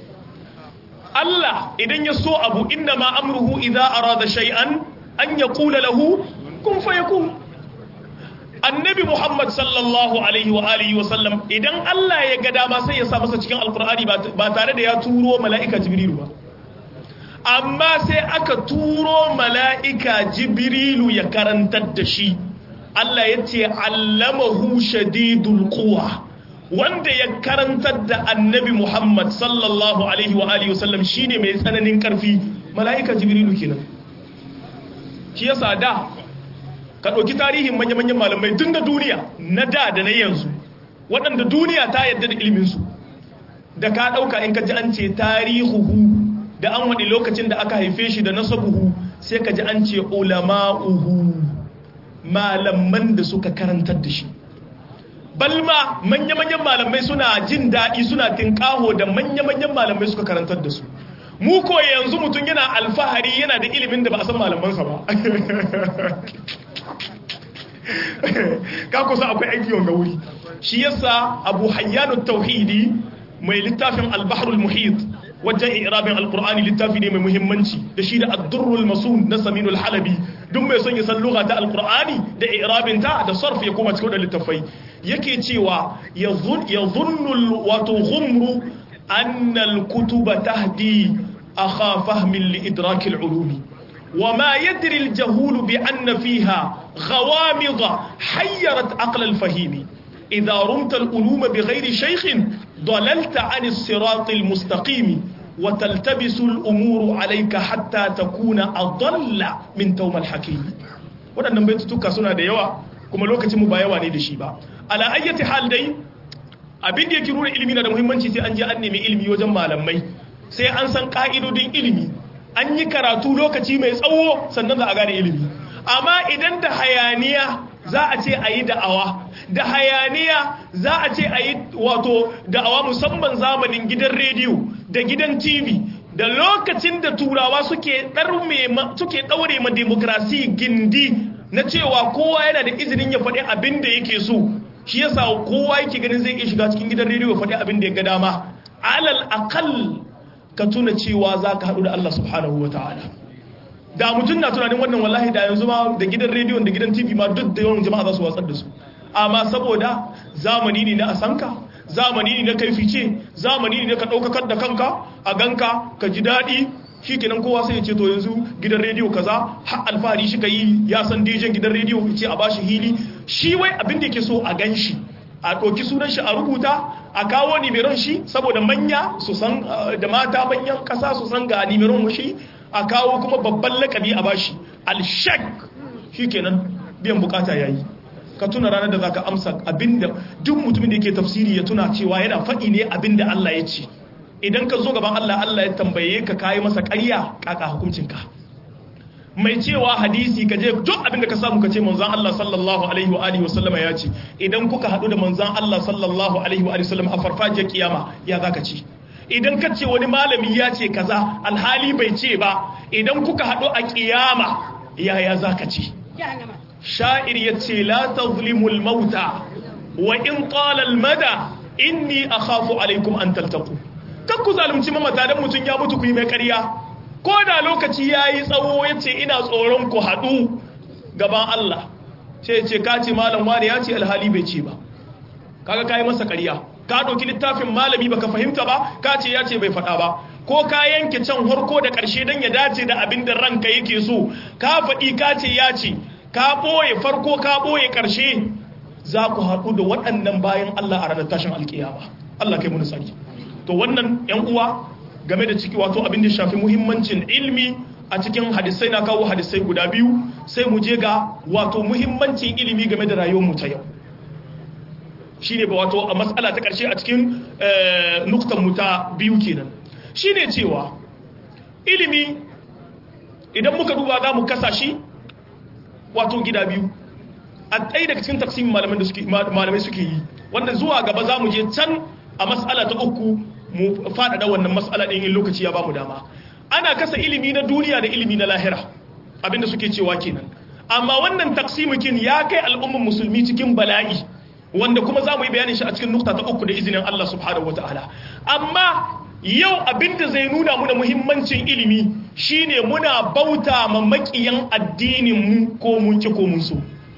Allah idan ya so abu inna ma amruhu idza arada shay'an an yaqula lahu kun fayakun annabi Muhammad sallallahu alaihi wa alihi wa sallam idan Allah ya ga dama sai ya sa masa cikin alqur'ani ba tare da ya turo mala'ika jibrilu ba amma sai aka turo mala'ika jibrilu ya karantar da shi Allah ya ce allamahu shadidul quwa wanda ya karantar da annabi Muhammad sallallahu alaihi wa alihi wasallam shine mai tsananin karfi mala'ika jibrilu kenan shi yasa da ka ɗauki tarihin manya-manyan malamai tun da duniya na da da na yanzu waɗanda duniya ta yadda da iliminsu da ka ɗauka in ka ji an ce tarihuhu da an waɗi lokacin da aka haife shi da nasabuhu sai ka ji an ce ulama'uhu malaman da suka karantar da shi balma manya-manyan malamai suna jin daɗi suna tinkaho da manya-manyan malamai suka karantar da su mu ko yanzu mutum yana alfahari yana da ilimin da ba a san malamansa ba ka kusa akwai aiki wanga wuri shi yasa abu hayyanu tauhidi mai littafin albahrul muhit wajen irabin alkur'ani littafi ne mai muhimmanci da shi da addurrul masun na saminul halabi duk mai son ya san lugha ta alkur'ani da irabin ta da sarf ya koma cikin da littafai yake cewa ya zunnu wato ghumru annal kutuba tahdi akha fahmin li idrakil ulumi وما يدري الجهول بأن فيها غوامض حيرت عقل الفهيم إذا رمت الألوم بغير شيخ ضللت عن الصراط المستقيم وتلتبس الأمور عليك حتى تكون أضل من توم الحكيم waɗannan baitutuka suna da yawa kuma lokacin mu ba yawa ne da shi ba ala ayyati hal dai abin da yake nuna ilimi na da muhimmanci sai an je an nemi ilimi wajen malamai sai an san ka'idodin ilimi an yi karatu lokaci mai tsawo sannan za a gane ilimi amma idan da hayaniya za a ce a yi da'awa da hayaniya za a ce a yi wato da'awa musamman zamanin gidan rediyo da gidan tv da lokacin da turawa suke ɗaure ma demokrasi gindi na cewa kowa yana da izinin ya faɗi abin da yake so shi yasa kowa yake ganin zai iya shiga cikin gidan rediyo faɗi abin da ya ga dama alal aqal ka tuna cewa zaka haɗu da Allah subhanahu wataala da mutum na tunanin wannan wallahi da yanzu ma da gidan rediyo da gidan TV ma duk da yawan jama'a za su watsar da su amma saboda zamani ne na asanka zamani ne na kai fice zamani ne na ka ɗaukakar da kanka a ganka ka ji daɗi shi kenan kowa sai ya ce to yanzu gidan rediyo kaza har alfahari shi ka yi ya san dijen gidan rediyo ce a bashi hili shi wai abin da yake so a gan shi a ɗauki sunan shi a rubuta a kawo nimeron shi saboda manya su san da mata manyan ƙasa su san ga nimeron shi a kawo kuma babban lakabi a bashi alshek shi kenan biyan bukata yayi ka tuna ranar da zaka amsa abinda duk mutumin da yake tafsiri ya tuna cewa yana faɗi ne abinda Allah ya ce idan ka zo gaban Allah Allah ya tambaye ka kayi masa ƙarya kaka hukuncinka mai cewa hadisi ka je duk abinda ka samu ka ce manzon Allah sallallahu alaihi wa alihi wasallama ya ce idan kuka haɗu da manzon Allah sallallahu alaihi wa alihi wasallama a farfajiyar kiyama ya zaka ci idan ka ce wani malami ya ce kaza alhali bai ce ba idan kuka haɗu a kiyama yaya zaka ci sha'ir ya ce la tazlimul mauta wa in talal mada inni akhafu alaikum an taltaqu kan ku zalunci mamata dan mutun ya mutu ku yi mai ƙarya ko da lokaci yayi tsawo yace ina tsoron ku hadu gaban Allah sai ce ka ce malam wani ya ce alhali bai ce ba kaga kai masa ƙarya ka dauki littafin malami baka fahimta ba ka ce ya ce bai faɗa ba ko ka yanke can harko da ƙarshe dan ya dace da abin da ranka yake so ka faɗi ka ce ya ce ka ɓoye farko ka ɓoye ƙarshe za ku haɗu da waɗannan bayan Allah a ranar tashin alƙiyama Allah kai muni sani to wannan ‘yan uwa game da ciki wato abin da shafi muhimmancin ilmi a cikin hadisai na kawo hadisai guda biyu sai mu je ga wato muhimmancin ilimi game da rayuwar mu ta yau shine ba wato a matsala ta ƙarshe a cikin nuktan mu ta biyu kenan shine cewa ilimi idan muka duba za mu kasa shi wato gida biyu a ɗaya daga cikin taksimin malamai suke yi wanda zuwa gaba za mu je can a matsala ta uku mu faɗaɗa wannan matsala ɗin in lokaci ya ba mu dama ana kasa ilimi na duniya da ilimi na lahira abinda suke cewa kenan amma wannan taksimikin ya kai al'ummar musulmi cikin bala'i wanda kuma za mu yi bayanin shi a cikin nukta ta uku da izinin Allah subhanahu wa ta'ala amma yau abinda zai nuna muna muhimmancin ilimi shine muna bauta ma makiyan addininmu ko mun ki ko mun so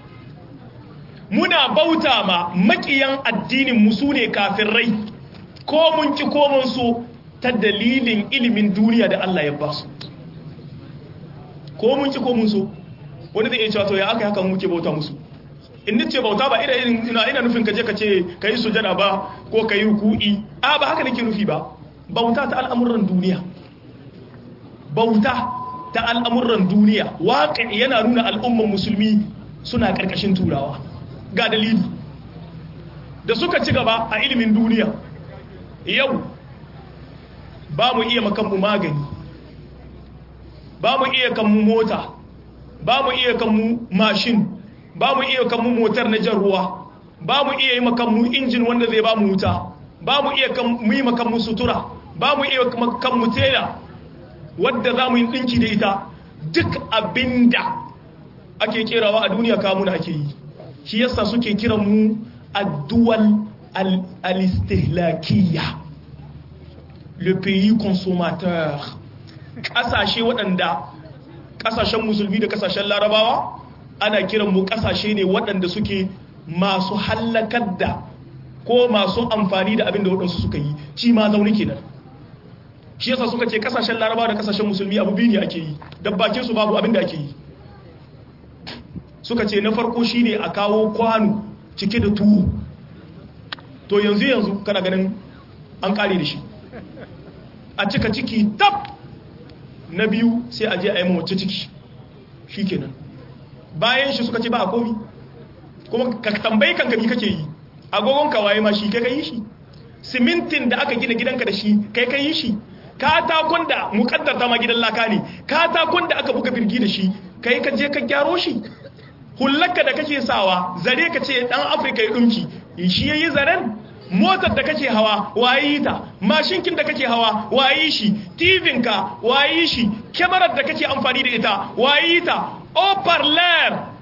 muna bauta ma makiyan addininmu su ne kafirai ko mun ki ko mun so ta dalilin ilimin duniya da Allah ya ba su ko mun ki ko mun so wani zai iya cewa to ya aka haka muke bauta musu in nace bauta ba ina ina ina nufin kaje ka ce kai sujada ba ko kai ruku'i a ba haka nake nufi ba bauta ta al'amuran duniya bauta ta al'amuran duniya waƙi yana nuna al'umman musulmi suna ƙarƙashin turawa ga dalili da suka ci gaba a ilimin duniya yau ba mu iya makanmu magani ba mu iya kanmu mota ba mu iya kanmu mashin ba mu iya kanmu motar na jan ruwa ba mu iya yi makanmu injin wanda zai ba mu wuta ba mu iya yi makanmu sutura ba mu iya makanmu tela wadda za mu yi ɗinki da ita duk abinda ake kerawa a duniya kamuna ake yi shi yasa suke kiran mu addual al-istihlakiyya le pays consommateur ƙasashe waɗanda ƙasashen musulmi da ƙasashen larabawa ana kiran mu ƙasashe ne waɗanda suke masu hallakar da ko masu amfani da abin da waɗansu suka yi ci ma zaune kenan shi yasa suka ce ƙasashen larabawa da ƙasashen musulmi abu biyu ne ake yi dabbakin su babu abin da ake yi suka ce na farko shine a kawo kwano cike da tuwo to yanzu yanzu kana ganin an kare da shi a cika ciki tab na biyu sai a je a yi mawace ciki shi kenan bayan shi suka ce ba a komi kuma ka tambayi kanka mi kake yi agogon kawaye ma shi kai ka yi shi simintin da aka gina gidanka da shi kai ka yi shi katakon da mukaddar ma gidan laka ne katakon da aka buga birgi da shi kai ka je ka gyaro shi hullaka da kake sawa zare ka ce dan afirka ya dumki shi yayi zaren motar da kake hawa waye ta mashinkin da kake hawa waye shi tvn ka waye shi kyamarar da kake amfani da ita waye ta oparler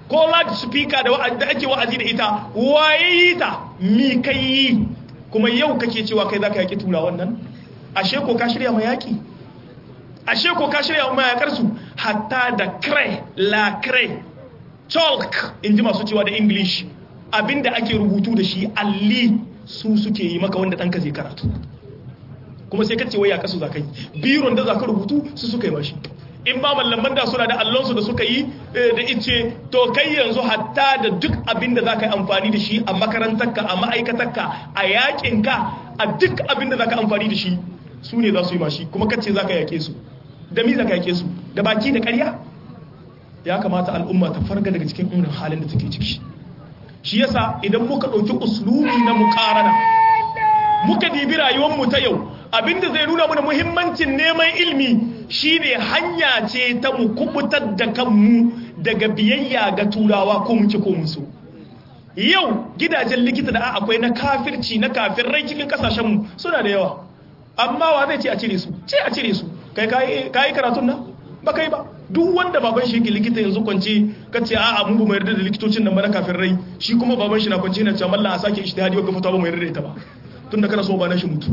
ko loud speaker da ake wa'azi da ita waye yi ta mi kai yi kuma yau kake cewa kai zaka yaki tura wannan ashe ko ka shirya ma yaki ashe ko ka shirya ma yakar su hatta da cray la cray chalk in ji masu cewa da english abinda ake rubutu da shi alli su suke yi maka wanda ɗanka zai karatu kuma sai kace waya kasu zakai biron da zaka rubutu su suka yi mashi in ba mallaman da suna da allonsu da suka yi da ice to kai yanzu hatta da duk abin da zaka yi amfani da shi a makarantarka a ma'aikatarka a yakinka a duk abin da zaka amfani da shi su ne za su yi mashi kuma kace zaka yake su da mi zaka yake su da baki da ƙarya ya kamata al'umma ta farga daga cikin irin halin da take ciki shi yasa idan muka ɗauki uslubi na muƙarana muka dibi rayuwarmu ta yau abinda zai nuna mana muhimmancin neman ilmi shine hanya ce ta mu kubutar da kanmu daga biyayya ga turawa ko muke ko musu yau gidajen likita da akwai na kafirci na kafirrai cikin kasashenmu suna da yawa amma wa zai ce a cire su ce a cire su kai kayi karatun nan ba kai ba duk wanda baban shi yake likita yanzu kwance kace a'a mun ba mu yarda da likitocin nan ba na kafirrai shi kuma baban shi na kwance na cewa mallan a sake ijtihadi wa fata ba mu yarda da ita ba tunda kana so ba na shi mutu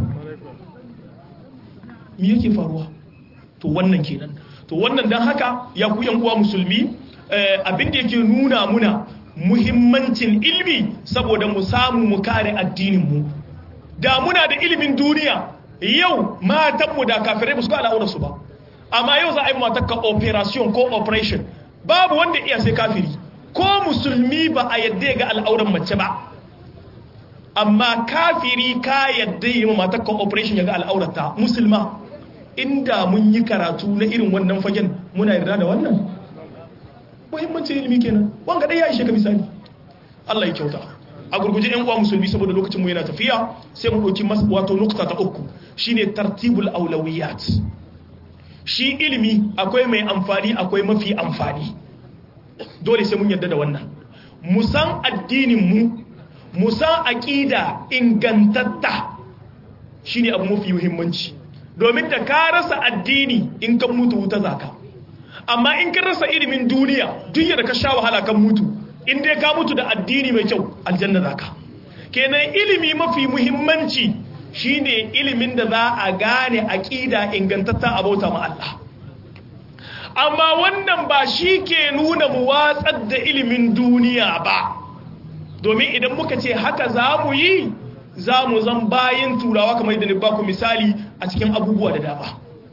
me yake faruwa to wannan kenan to wannan dan haka ya ku yan uwa musulmi abin da yake nuna muna muhimmancin ilmi saboda mu samu mu kare addinin mu da muna da ilimin duniya yau matan mu da kafirai ba su ga al'aurar su ba amma yau za a yi matakka operation ko operation babu wanda iya sai kafiri ko musulmi ba a yadda ga al'auran mace ba amma kafiri ka yadda yi matakka operation ya ga al'aurata musulma inda mun yi karatu na irin wannan fagen muna yarda da wannan muhimmancin ilimi kenan wanga dai ya ishe ka misali Allah ya kyauta a gurguje yan uwa musulmi saboda lokacin mu yana tafiya sai mu dauki wato nukta ta uku shine tartibul aulawiyat shi ilimi akwai mai amfani akwai mafi amfani dole sai mun yarda da wannan musan addininmu musan aƙida ingantatta shine abu mafi muhimmanci domin da ka rasa addini in kan mutu wuta zaka amma in ka rasa ilimin duniya duk da ka sha wahala kan mutu in dai ka mutu da addini mai kyau aljanna zaka kenan ilimi mafi muhimmanci shine ilimin da za a gane aqida ingantatta a bauta ma Allah amma wannan ba shi ke nuna mu watsar da ilimin duniya ba domin idan muka ce haka za mu yi za mu zan bayan turawa kamar da ni ba ku misali a cikin abubuwa da dama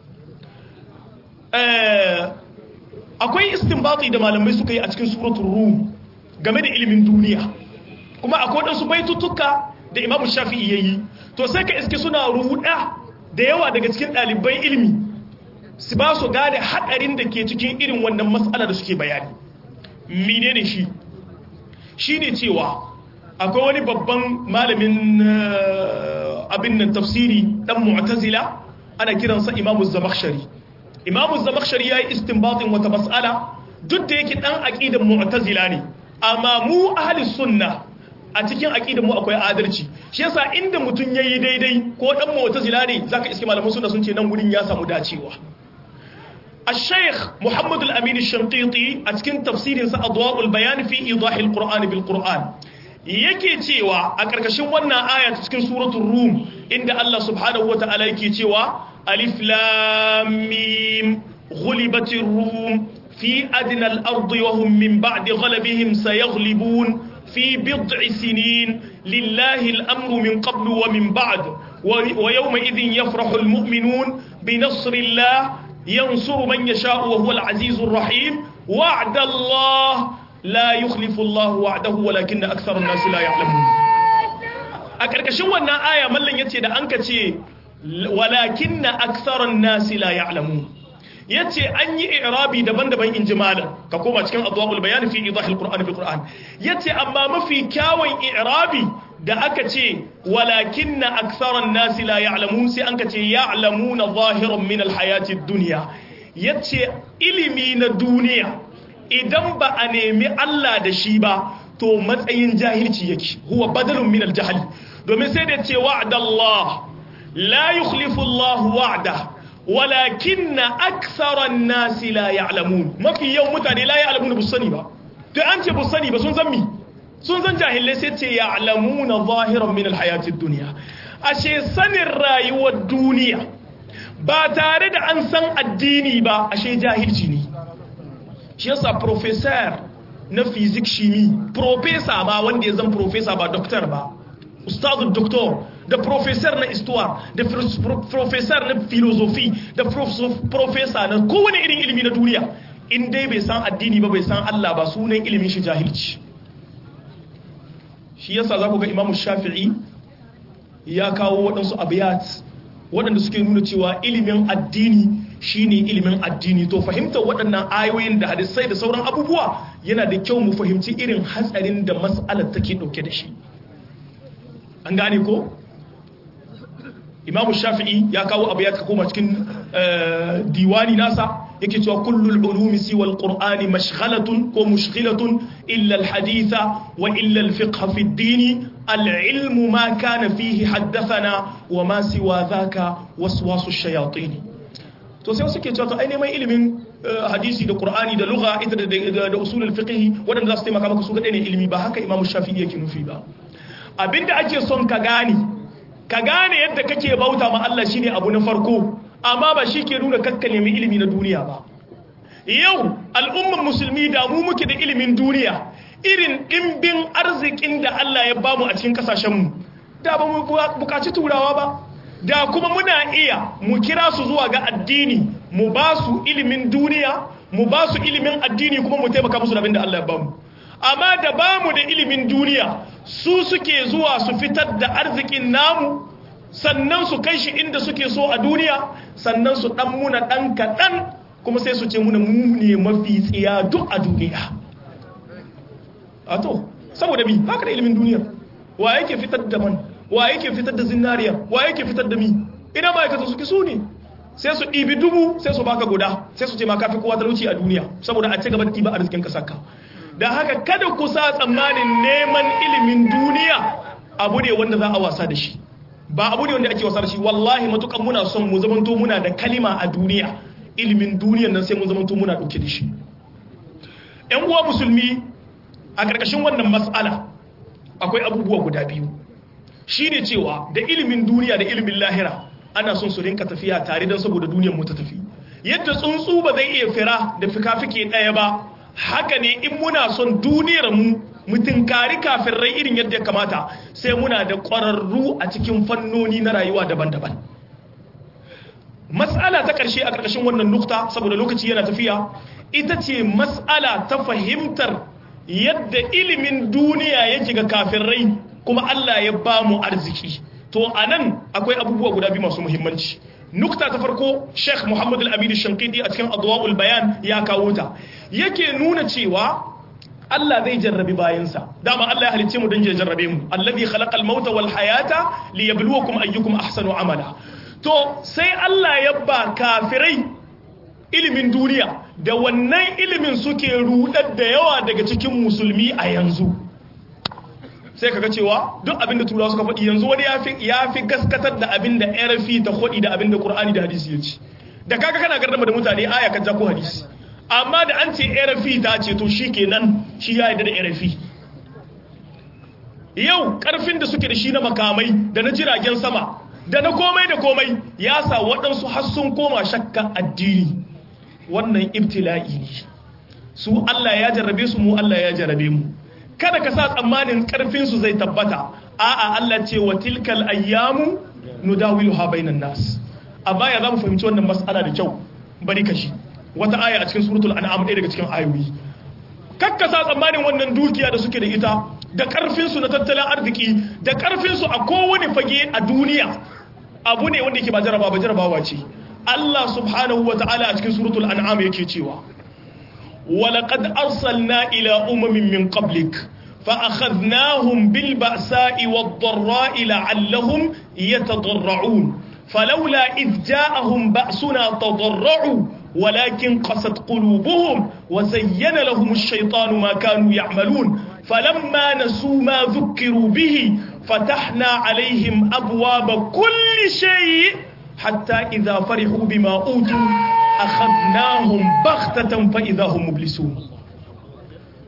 akwai istinbati da malamai suka yi a cikin suratul rum game da ilimin duniya kuma akwai wadansu baitutuka da imamu shafi'i yayi to sai ka iske suna ruɗa da yawa daga cikin ɗaliban ilimi su ba su gane haɗarin da ke cikin irin wannan matsala da suke bayani mine ne shi shi ne cewa akwai wani babban malamin abin nan tafsiri ɗan mu'tazila ana kiransa imamu zamakshari imamu zamakshari ya yi istinbatin wata matsala duk da yake ɗan aƙidan mu'tazila ne amma mu ahli sunna a cikin aƙidan mu akwai adalci shi yasa inda mutum yayi daidai ko dan mu'tazila ne zaka iske malaman sunna sun ce nan gurin ya samu dacewa الشيخ محمد الأمين الشنقيطي أتكن تفسير أضواء البيان في إيضاح القرآن بالقرآن yake cewa a ƙarƙashin wannan aya cikin suratul rum inda Allah subhanahu wata'ala yake cewa alif lam mim ghulibatir rum fi adna al-ardi wa hum min ba'di ghalabihim sayaghlibun في بضع سنين لله الأمر من قبل ومن بعد ويومئذ يفرح المؤمنون بنصر الله ينصر من يشاء وهو العزيز الرحيم وعد الله لا يخلف الله وعده ولكن أكثر الناس لا يعلمون أكركشن wannan aya mallan yace da anka ce walakinna aktharan nas la ya'lamun yace an yi i'rabi daban-daban in jimala ka koma cikin adwaul bayan fi idahil qur'an bil qur'an yace amma mafi kyawun i'rabi da aka ce walakinna aktharan nasi la ya'lamun sai an ka ce ya'lamuna zahiran min alhayati dunya yace ilimi na duniya idan ba a nemi Allah da shi ba to matsayin jahilci yake huwa badalun min aljahl domin sai da ce wa'dallah la yukhlifu Allah wa'da walakinna aktharan nasi la ya'lamun mafi yau mutane la ya'lamun bu sani ba to an ce ba sani ba sun san mi sun san jahilai sai ce ya'lamuna zahiran min alhayatid dunya ashe sanin rayuwar duniya ba tare da an san addini ba ashe jahilci ne shi yasa professor na physics shimi professor ba wanda ya zan professor ba doctor ba ustazul doctor da professor na histoire da professor na philosophy da professor na kowane irin ilimi na duniya in dai bai san addini ba bai san Allah ba sunan ilimin shi jahilci shi yasa za ku ga imamu shafi'i ya kawo waɗansu abiyat waɗanda suke nuna cewa ilimin addini shine ilimin addini to fahimtar waɗannan ayoyin da hadisai da sauran abubuwa yana da kyau mu fahimci irin hatsarin da mas'alar take ɗauke da shi an gane ko imamu shafi'i ya kawo abu ya koma cikin diwani nasa yake cewa kullul ulumi siwa alqur'ani mashghalatun ko mushghilatun illa alhaditha wa illa alfiqh fi ad-din alilmu ma kana fihi haddathana wa ma siwa dhaka waswasu ash-shayatin to sai suke cewa to ai neman ilimin hadisi da qur'ani da lugha ita da da usul al-fiqh wadanda za su taimaka maka su ga ne ilimi ba haka imamu shafi'i yake nufi ba abinda ake son ka gane ka gane yadda kake bauta ma Allah shine abu na farko amma ba shi ke nuna kakka nemi ilimi na duniya ba yau al'umman musulmi da mu muke da ilimin duniya irin ɗimbin arzikin da Allah ya bamu a cikin kasashenmu da ba mu bukaci turawa ba da kuma muna iya mu kira su zuwa ga addini mu ba su ilimin duniya mu ba su ilimin addini kuma mu taimaka musu da abin da Allah ya bamu amma da bamu da ilimin duniya su suke zuwa su fitar da arzikin namu sannan su kai shi inda suke so a duniya sannan su dan muna dan kaɗan kuma sai su ce muna mu ne mafi tsiya duk a duniya a to saboda bi haka da ilimin duniya wa yake fitar da man wa yake fitar da zinariya wa yake fitar da mi ina ma'aikata suke su ne sai su ɗibi dubu sai su baka guda sai su ce ma kafi kowa talauci a duniya saboda a ci gaba da ɗiba arzikin kasarka da haka kada ku sa tsammanin neman ilimin duniya abu ne wanda za a wasa da shi ba abu ne wanda ake wasa da shi wallahi matukan muna son mu zamanto muna da kalima a duniya ilimin duniyan nan sai mun zamanto muna dauke da shi yan uwa musulmi a ƙarƙashin wannan matsala akwai abubuwa guda biyu shine cewa da ilimin duniya da ilimin lahira ana son su rinka tafiya tare don saboda duniyar mu ta tafi yadda tsuntsu ba zai iya fira da fika-fike ɗaya ba haka ne in muna son duniyar mu mutunkari rai irin yadda ya kamata sai muna da ƙwararru a cikin fannoni na rayuwa daban-daban matsala ta ƙarshe a ƙarƙashin wannan nukta saboda lokaci yana tafiya ita ce matsala ta fahimtar yadda ilimin duniya yake ga kafirai kuma Allah ya ba mu arziki to a nan akwai abubuwa guda biyu masu muhimmanci nukta ta farko sheikh muhammad al-amin shankidi a cikin adwa'ul bayan ya kawo ta yake nuna cewa Allah zai jarrabi bayansa dama Allah ya halicce mu don ya jarrabe mu allazi khalaqal mauta wal hayata liyabluwakum ayyukum ahsanu amala to sai Allah ya ba kafirai ilimin duniya da wannan ilimin suke rudar da yawa daga cikin musulmi a yanzu sai kaga cewa duk abinda turawa suka faɗi yanzu wani ya fi gaskatar da abinda RFI ta faɗi da abinda Qur'ani da hadisi ya ce da kaga kana gardama da mutane aya kan ko hadisi amma da an ce RFI ta ce to shikenan shi ya yarda da RFI yau karfin da suke da shi na makamai da na jiragen sama da na komai da komai ya sa waɗansu har sun koma shakka addini wannan ibtila'i ne su Allah ya jarrabe su mu Allah ya jarrabe mu kada ka sa tsammanin karfinsu zai tabbata a'a Allah ce wa tilkal ayyamu nudawiluha bainan nas a baya za mu fahimci wannan mas'ala da kyau bari ka shi wata aya a cikin suratul an'am ɗaya daga cikin ayoyi kakka sa tsammanin wannan dukiya da suke da ita da karfinsu na tattalin arziki da karfinsu a kowane fage a duniya abu ne wanda yake ba jarabawa ba jarabawa ce Allah subhanahu wa ta'ala a cikin suratul an'am yake cewa ولقد أرسلنا إلى أمم من قبلك فأخذناهم بالبأساء والضراء لعلهم يتضرعون فلولا إذ جاءهم بأسنا تضرعوا ولكن قست قلوبهم وزين لهم الشيطان ما كانوا يعملون فلما نسوا ما ذكروا به فتحنا عليهم أبواب كل شيء حتى إذا فرحوا بما أوتوا أخذناهم بغتة فإذا هم مبلسون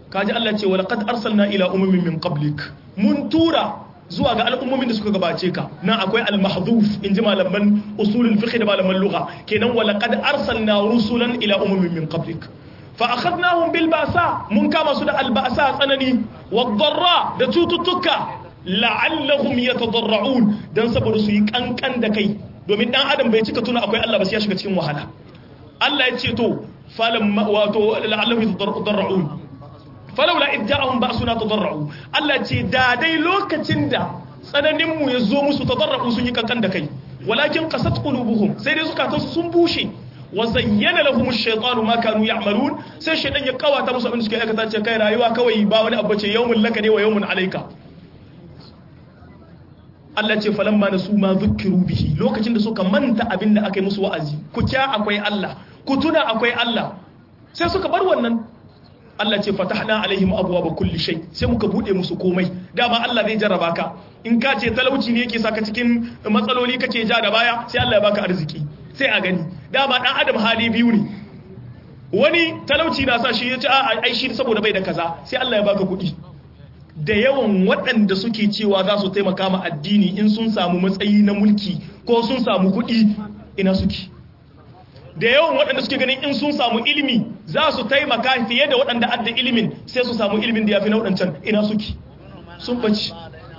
kaji Allah ce wala qad arsalna ila umamin min qablik mun tura zuwa ga al'ummomin da suka gabace ka nan akwai al-mahdhuf inji malaman usulul fiqh da malaman lugha kenan wala qad arsalna rusulan ila umamin min qablik fa akhadnahum bil ba'sa mun kama su da al ba'sa tsanani wad darra da cututtuka la'allahum yatadarra'un dan saboda su yi kankan da kai domin dan adam bai cika tuna akwai Allah ba sai ya shiga cikin wahala Allah ya ce to falam wato la'allahum yatadarra'un falawla id ja'ahum ba'suna tadarra'u Allah ce da dai lokacin da tsananin mu ya zo musu tadarra'u sun yi kankan da kai walakin qasat qulubuhum sai dai zukatansu sun bushe wa zayyana lahum ash-shaytanu ma kanu ya'malun sai shaytan ya kawata musu abin da suke aikata ce kai rayuwa kawai ba wani abu ce yawmun laka ne wa yawmun alayka Allah ce falamma nasu ma zukkiru bihi lokacin da suka manta abin da aka yi musu wa'azi ku kya akwai Allah ku tuna akwai Allah sai suka bar wannan Allah ce fatahna alaihim abwaaba kulli shay sai muka bude musu komai dama Allah zai jarraba ka in ka ce talauci ne yake saka cikin matsaloli kake ja da baya sai Allah ya baka arziki sai a gani dama dan adam hali biyu ne wani talauci na sa shi ya ce a ai shi saboda bai da kaza sai Allah ya baka kuɗi da yawan waɗanda suke cewa za su taimaka ma addini in sun samu matsayi na mulki ko sun samu kuɗi ina suke da yawan waɗanda suke ganin in sun samu ilimi za su taimaka fiye da waɗanda adda ilimin sai su samu ilimin da ya fi na waɗancan ina suke sun baci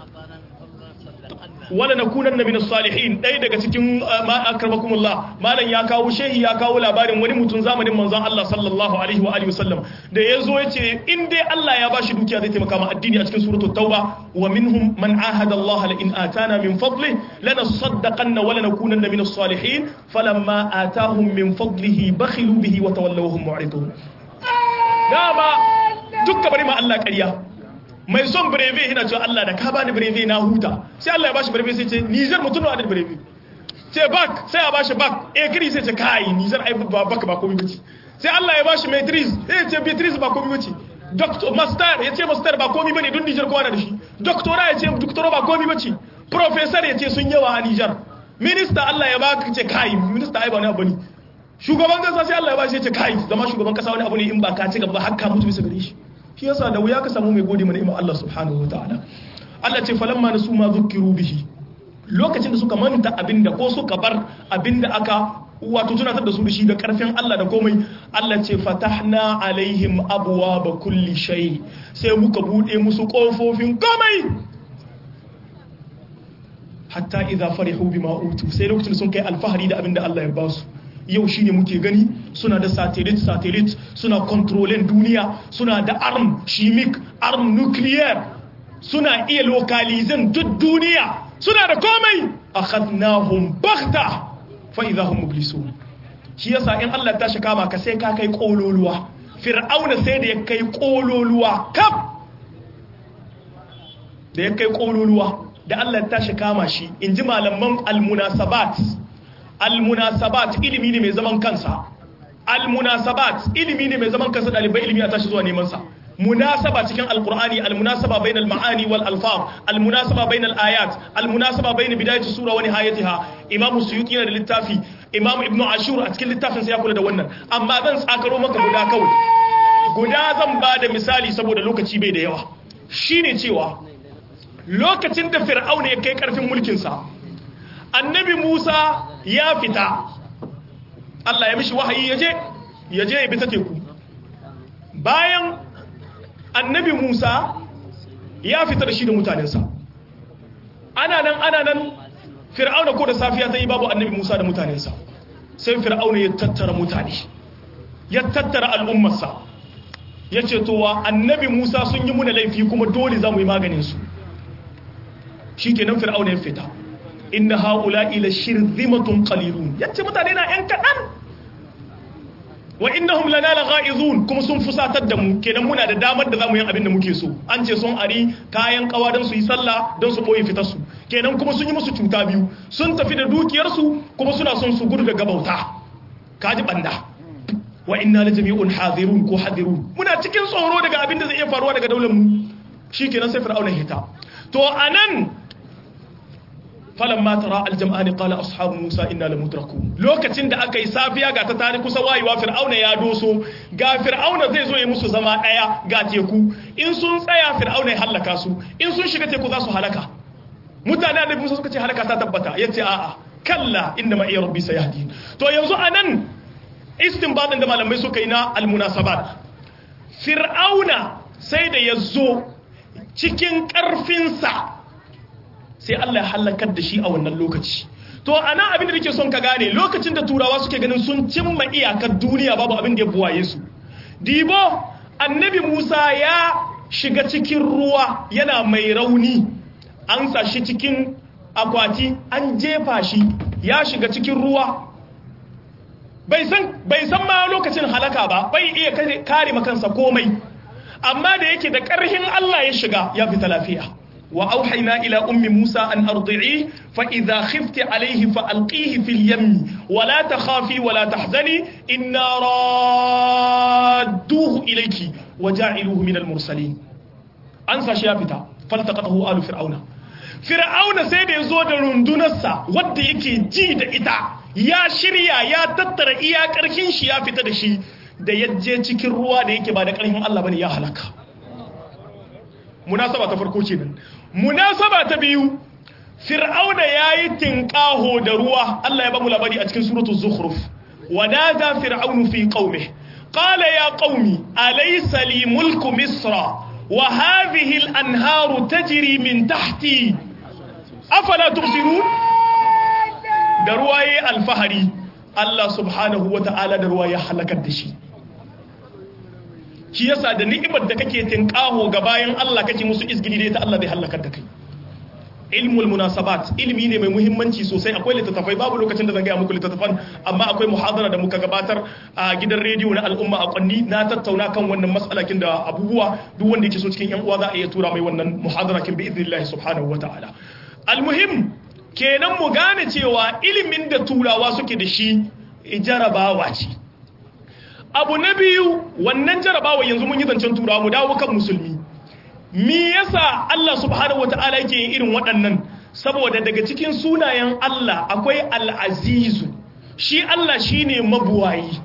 wala na kunan na minas salihin ɗaya daga cikin akarbakumullah malam ya kawo shehi ya kawo labarin wani mutum zamanin manzon Allah sallallahu alaihi wa alihi wasallam da ya zo ya ce in dai Allah ya bashi dukiya zai taimaka ma addini a cikin suratul tauba wa minhum man ahada Allah la in atana min fadli lanasaddaqanna wa lanakunanna minas salihin falamma atahum min fadlihi bakhilu bihi wa tawallaw hum mu'ridun dama dukka bari ma Allah ƙarya mai son breve yana cewa Allah da ka bani breve na huta sai Allah ya bashi breve sai ce Niger mutum da breve ce bak sai ya bashi bak eh kiri sai ce kai Niger ai ba bak ba komai bace sai Allah ya bashi maitris eh ce maitris ba komai bace doctor master ya ce master ba komai bane don Niger kowa da shi doctora ya ce doctora ba komai bace professor ya ce sun yawa a Niger minister Allah ya baka ce kai minister ai ba ne abu ne shugaban kasa sai Allah ya bashi ya ce kai zama shugaban kasa wani abu ne in ba ka ci gaba ba hakka mutu bisa gare shi shi yasa da wuya ka samu mai gode mana Allah subhanahu wataala Allah ce falamma nasu ma zukkiru bihi lokacin da suka manta abinda ko suka bar abinda aka wato tunatar da su da shi da karfin Allah da komai Allah ce fatahna alaihim abwaaba kulli shay sai muka bude musu kofofin komai hatta idza farihu bima utu sai lokacin sun kai alfahari da abinda Allah ya basu yau shine muke gani suna da satellite satellite suna controlling duniya suna da arm chimic arm nuclear suna iya localizing duk duniya suna da komai akhadnahum baghta fa idahum mublisun shi yasa in Allah ta shi kama ka sai ka kai kololuwa fir'auna sai da ya kai kololuwa kaf da ya kai kololuwa da Allah ta shi kama shi inji malaman almunasabat almunasabat ilimi ne mai zaman kansa almunasabat ilimi ne mai zaman kansa dalibai ilimi a tashi zuwa neman sa munasaba cikin alqur'ani almunasaba bainal ma'ani wal alfaz almunasaba bainal ayat almunasaba bain bidayati sura wa nihayatiha imam suyuti yana da littafi imam ibnu ashur a cikin littafin sa ya kula da wannan amma zan tsakaro maka guda kawai guda zan ba da misali saboda lokaci bai da yawa shine cewa lokacin da fir'auna ya kai karfin mulkin sa annabi Musa ya fita Allah ya mishi wahayi yaje yaje ya bi ta teku bayan annabi Musa ya fita da shi da mutanensa ana nan ana nan fir'auna ko da safiya ta yi babu annabi Musa da mutanensa sai fir'auna ya tattara mutane ya tattara al'ummarsa ya ce towa annabi Musa sun yi muna laifi kuma dole za mu yi maganinsu shi kenan fir'auna ya fita inna haula ila shirzimatun qalilun yace mutane na yan kadan wa innahum lana lagha'izun kuma sun fusatar da mu kenan muna da damar da zamu yi abin da muke so an ce sun ari kayan kawa don su yi sallah don su boye fitar su kenan kuma sun yi musu cuta biyu sun tafi da dukiyar su kuma suna son su gudu daga bauta kaji banda wa inna la jami'un hadirun ko hadirun muna cikin tsoro daga abin da zai iya faruwa daga daular mu shikenan sai fir'auna hita to anan falamma tara aljam'ani qala ashabu musa inna lamudrakun lokacin da aka yi safiya ga ta tare kusa wayewa fir'auna ya doso ga fir'auna zai zo ya musu zama daya ga teku in sun tsaya fir'auna ya halaka su in sun shiga teku za su halaka mutane da musa suka ce halaka ta tabbata yace a'a kalla inna ma iya rabbi sayahdi to yanzu anan istinbadin da malamai suka yi na almunasabat fir'auna sai da yazo cikin karfinsa sai Allah ya halakar da shi a wannan lokaci to ana abin da nake son ka gane lokacin da turawa suke ganin sun cimma iyakar duniya babu abin da ya buwaye su dibo annabi Musa ya shiga cikin ruwa yana mai rauni an sa shi cikin akwati an jefa shi ya shiga cikin ruwa bai san bai san ma lokacin halaka ba bai iya kare makansa komai amma da yake da ƙarhin Allah ya shiga ya fita lafiya وأوحينا إلى أم موسى أن أرضعيه فإذا خفت عليه فألقيه في اليم ولا تخافي ولا تحزني إنا رادوه إليك وجاعلوه من المرسلين أنسى شيافتا فالتقطه آل فرعون فرعون سيد يزود رندنسا ود يكي جيد إتا يا شريا يا تتر إيا كركين شيافتا دشي da yajje cikin ruwa da yake ba da ƙarfin Allah bane ya halaka munasaba ta farko kenan munasaba ta biyu fir'auna yayi tinqaho da ruwa Allah ya ba mu labari a cikin suratul zukhruf ونادى فرعون في قومه قال يا قوم أليس لي ملك مصر وهذه الأنهار تجري من تحتي أفلا تبصرون درواي الفهري الله سبحانه وتعالى درواي حلقت دشي shi yasa da ni'imar da kake tinkaho ga bayan Allah kake musu izgili da ita Allah bai halakar da kai ilmul munasabat ilmi ne mai muhimmanci sosai akwai littattafai babu lokacin da zan gaya muku littattafan amma akwai muhadara da muka gabatar a gidan rediyo na al'umma a kwanni na tattauna kan wannan matsalakin da abubuwa duk wanda yake so cikin yan uwa za a iya tura mai wannan muhadara kin bi idnillahi subhanahu wataala almuhim kenan mu gane cewa ilimin da turawa suke da shi jarabawa ce abu na biyu wannan jarabawa yanzu mun yi zancen turawa mu dawo kan musulmi me yasa Allah subhanahu wataala yake yin irin waɗannan saboda daga cikin sunayen Allah akwai al-azizu shi Allah shine mabuwayi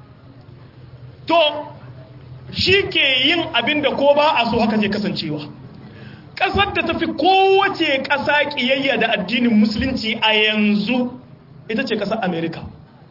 to shi ke yin abin da ko ba a so haka zai kasancewa ƙasar da tafi kowace ƙasa ƙiyayya da addinin musulunci a yanzu ita ce ƙasar amerika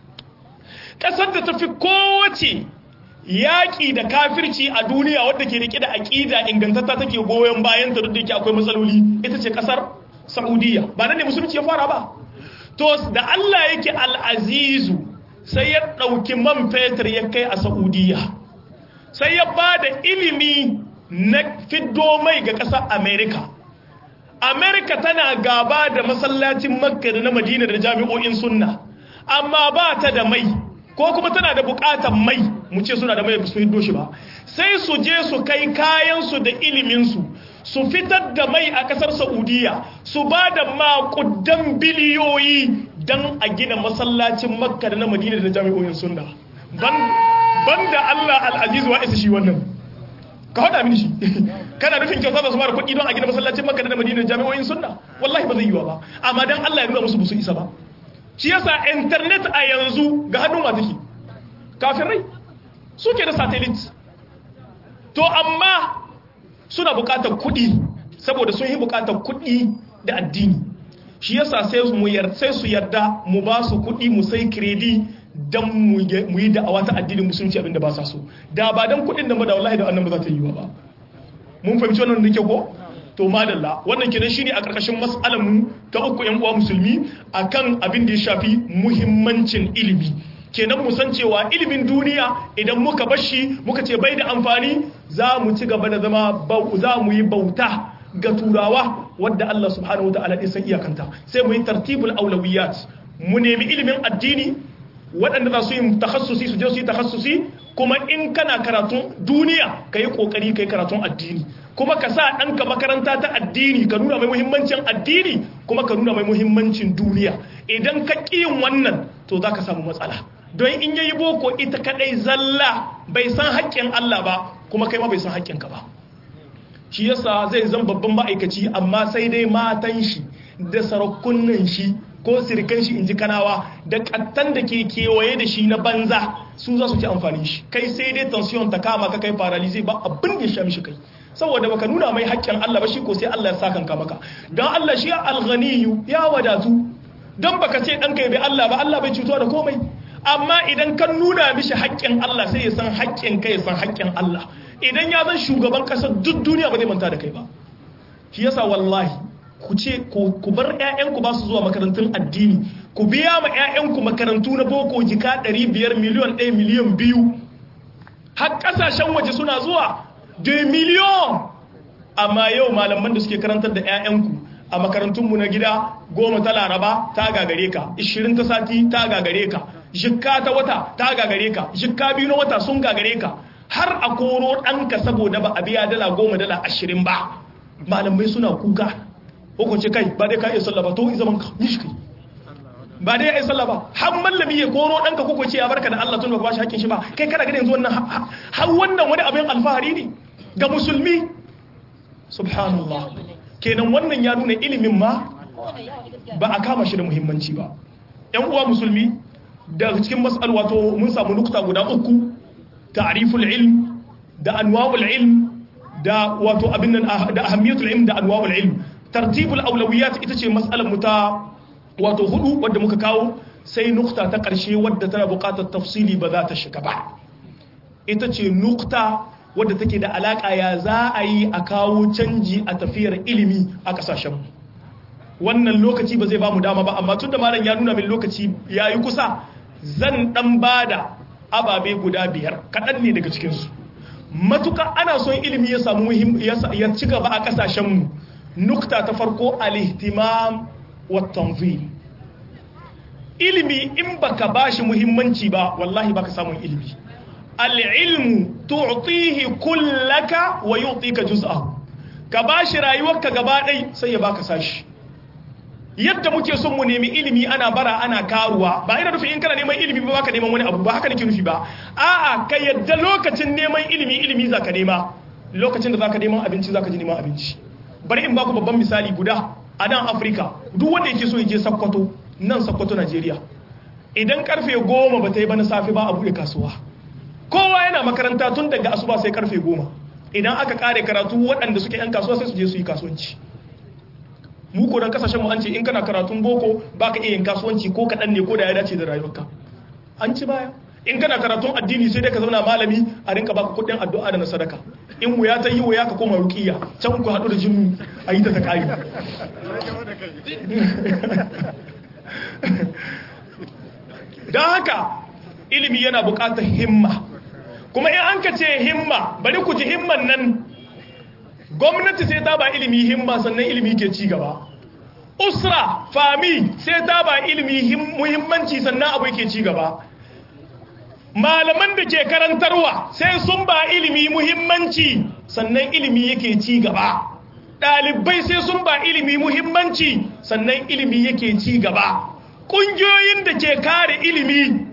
ƙasar da tafi kowace yaƙi da kafirci a duniya wadda ke rike da aƙida ingantatta take goyon bayan ta duk da yake akwai matsaloli ita ce ƙasar saudiya ba nan ne musulunci ya fara ba to da allah yake al'azizu sai ya ɗauki man fetur ya kai a saudiya sai ya ba da ilimi na fiddo mai ga ƙasar amerika amerika tana gaba da masallacin makka da na madina da jami'o'in sunna amma ba ta da mai ko kuma tana da bukatar mai mu ce suna da mai su hiddo shi ba sai su je su kai kayansu da iliminsu su fitar da mai a kasar saudiya su ba da makudan biliyoyi don a gina masallacin makka da na madina da jami'o'in sunna ban da allah al'azizu wa isa shi wannan ka hada mini shi kana nufin kyauta da su mara kuɗi don a gina masallacin makka da na madina da jami'o'in sunna wallahi ba zai yiwa ba amma don allah ya nuna musu busu isa ba shi yasa internet a yanzu ga hannun wa take kafirai suke da satellite to amma suna bukatar kudi saboda sun yi bukatar kudi da addini shi yasa sai mu sai su yarda mu ba su kudi mu sai kredi dan mu yi da'awa ta addinin musulunci abinda ba sa so da ba dan kudin da ba da wallahi da annan ba za ta yi ba mun fahimci wannan da ke ko to madalla wannan kenan shine a karkashin mas'alar mu ta uku yan uwa musulmi akan abin da ya shafi muhimmancin ilimi kenan mu san cewa ilimin duniya idan muka bashi muka ce bai da amfani za mu ci gaba da zama za mu yi bauta ga turawa wadda Allah subhanahu wa ta'ala ya san iyakanta sai mu yi tartibul aulawiyat mu nemi ilimin addini waɗanda za su yi takhassusi su je su yi takhassusi kuma in kana karatun duniya ka yi ƙoƙari ka yi karatun addini kuma ka sa ɗanka makaranta ta addini ka nuna mai muhimmancin addini kuma ka nuna mai muhimmancin duniya idan ka yin wannan to za ka samu matsala don in yayi boko ita kaɗai zalla bai san haƙƙin Allah ba kuma kai ma bai san haƙƙinka ba shi yasa zai zan babban ma'aikaci amma sai dai matan shi da sarakunan shi ko sirikan shi inji kanawa da kattan da ke kewaye da shi na banza su za su ci amfani shi kai sai dai tension ta kama ka kai paralyze ba abin da ya sha mishi kai saboda baka nuna mai haƙƙin Allah ba shi ko sai Allah ya saka ka maka dan Allah shi al-ghaniyyu ya wadatu dan baka ce dan kai bai Allah ba Allah bai cutuwa da komai amma idan kan nuna mishi haƙƙin Allah sai ya san haƙƙin kai ya san haƙƙin Allah idan ya zan shugaban ƙasar duk duniya ba zai manta da kai ba shi yasa wallahi ku ce ku bar ƴaƴanku ba su zuwa makarantun addini ku biya ma ƴaƴanku makarantu na boko jika 500 miliyan 1 miliyan 2 har ƙasashen waje suna zuwa 2 miliyan amma yau malaman da suke karantar da ƴaƴanku a makarantunmu na gida goma ta laraba ta gagare ka 20 ta sati ta gagare ka jikka ta wata ta gagare ka jikka biyu na wata sun gagare ka har a koro ɗanka saboda ba a biya dala goma dala ashirin ba malamai suna kuka hukunci kai ba dai ka iya sallah ba to zaman ka yi shi kai ba dai ya iya sallah ba har mallami ya koro ɗanka kuka ce ya barka da Allah tun ba ba shi hakkin shi ba kai kana ganin yanzu wannan har wannan wani abin alfahari ne ga musulmi subhanallah kenan wannan ya nuna ilimin ma ba a kama shi da muhimmanci ba yan uwa musulmi da cikin mas'al wato mun samu nukta guda uku ta'riful ilm da anwa'ul ilm da wato abin nan da ahammiyatul ilm da anwa'ul ilm tartibul awlawiyat ita ce mas'alar mu ta wato hudu wadda muka kawo sai nukta ta karshe wadda tana buƙatar tafsili ba za ta shiga ba ita ce nukta wadda take da alaka ya za a yi a kawo canji a tafiyar ilimi a kasashen mu wannan lokaci ba zai ba mu dama ba amma tunda malam ya nuna min lokaci yayi kusa zan dan bada ababe guda biyar kaɗan ne daga cikinsu matuka ana son ilimi ya samu ya ci gaba a ƙasashenmu nukta ta farko al-ihtimam wa tanzim ilimi in baka bashi muhimmanci ba wallahi baka samun ilimi al-ilmu tu'tihi kullaka wa yu'tika juz'ahu ka bashi rayuwarka gaba ɗai sai ya baka sashi yadda muke son mu nemi ilimi ana bara ana karuwa ba ina nufin in kana neman ilimi ba ka neman wani abu ba haka nake nufi ba a'a ka yadda lokacin neman ilimi ilimi zaka nema lokacin da zaka neman abinci zaka ji neman abinci bari in baku babban misali guda a nan Afirka duk wanda yake so ya je Sokoto nan Sokoto Najeriya idan karfe goma ba ta yi ba na safe ba a bude kasuwa kowa yana makaranta tun daga asuba sai karfe goma idan aka kare karatu waɗanda suke yan kasuwa sai su je su yi kasuwanci mu ko dan kasashen mu an ce in kana karatun boko baka iya yin kasuwanci ko kadan ne ko da ya dace da rayuwarka an ci baya in kana karatun addini sai dai ka zauna malami a rinka baka kudin addu'a da na sadaka in wuya ta yi wuya ka koma ruqiya can ku hadu da jinnu a yi ta ta kai dan haka ilimi yana buƙatar himma kuma in an ka ce himma bari ku ji himman nan gwamnati sai ta ba ilimi himma sannan ilimi ke ci gaba usra fami sai ta ba ilimi muhimmanci sannan abu ke ci gaba malaman da ke karantarwa sai sun ba ilimi muhimmanci sannan ilimi yake ci gaba ɗalibai sai sun ba ilimi muhimmanci sannan ilimi yake ci gaba ƙungiyoyin da ke kare ilimi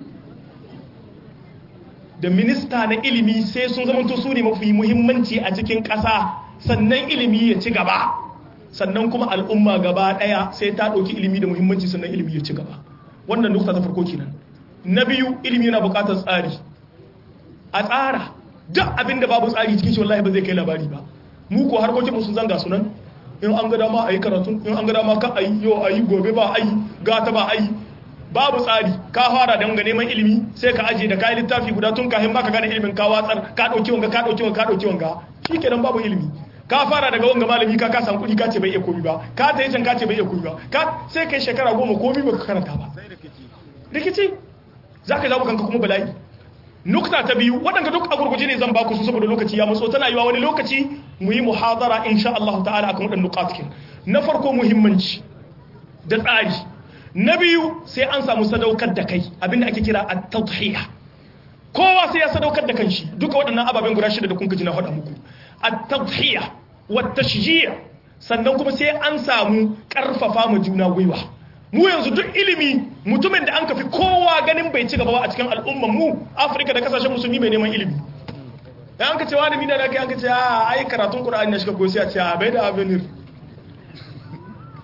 da minista na ilimi sai sun zamanto su ne mafi muhimmanci a cikin ƙasa sannan ilimi ya ci gaba sannan kuma al'umma gaba daya sai ta dauki ilimi da muhimmanci sannan ilimi ya ci gaba wannan nukta ta farko kenan na biyu ilimi yana bukatar tsari a tsara duk abinda babu tsari cikin shi wallahi ba zai kai labari ba mu ko harkokin mu sun zanga sunan in an ga dama ayi karatu in an ga dama ka ayi yo ayi gobe ba ayi gata ba ayi babu tsari ka fara da ga neman ilimi sai ka aje da kai littafi guda tun kafin baka gane ilimin ka watsar ka dauki wanga ka dauki wanga ka dauki wanga shikenan babu ilimi ka fara daga wanga malami ka ka san kudi ka ce bai iya komi ba ka ta yi can ka ce bai iya komi ba ka sai kai shekara goma komi ba ka karanta ba rikici za ka zaɓi kanka kuma bala'i nukta ta biyu waɗanda duk a gurguje ne zan baku su saboda lokaci ya matso tana yiwa wani lokaci mu yi muhadara insha Allah ta'ala akan waɗannan nukatkin na farko muhimmanci da tsari na biyu sai an samu sadaukar da kai abinda ake kira at-tadhiya kowa sai ya sadaukar da kanshi duka waɗannan ababen guda shida da kun ji na faɗa muku at-tadhiya wa tashji' sannan kuma sai an samu karfafa mu juna gwiwa mu yanzu duk ilimi mutumin da an kafi kowa ganin bai ci gaba ba a cikin al'ummar mu Afirka da kasashen musulmi mai neman ilimi dan an ka ce wani mina da kai an ka ce a ai karatun Qur'ani na shiga ko sai a ce a bai da avenir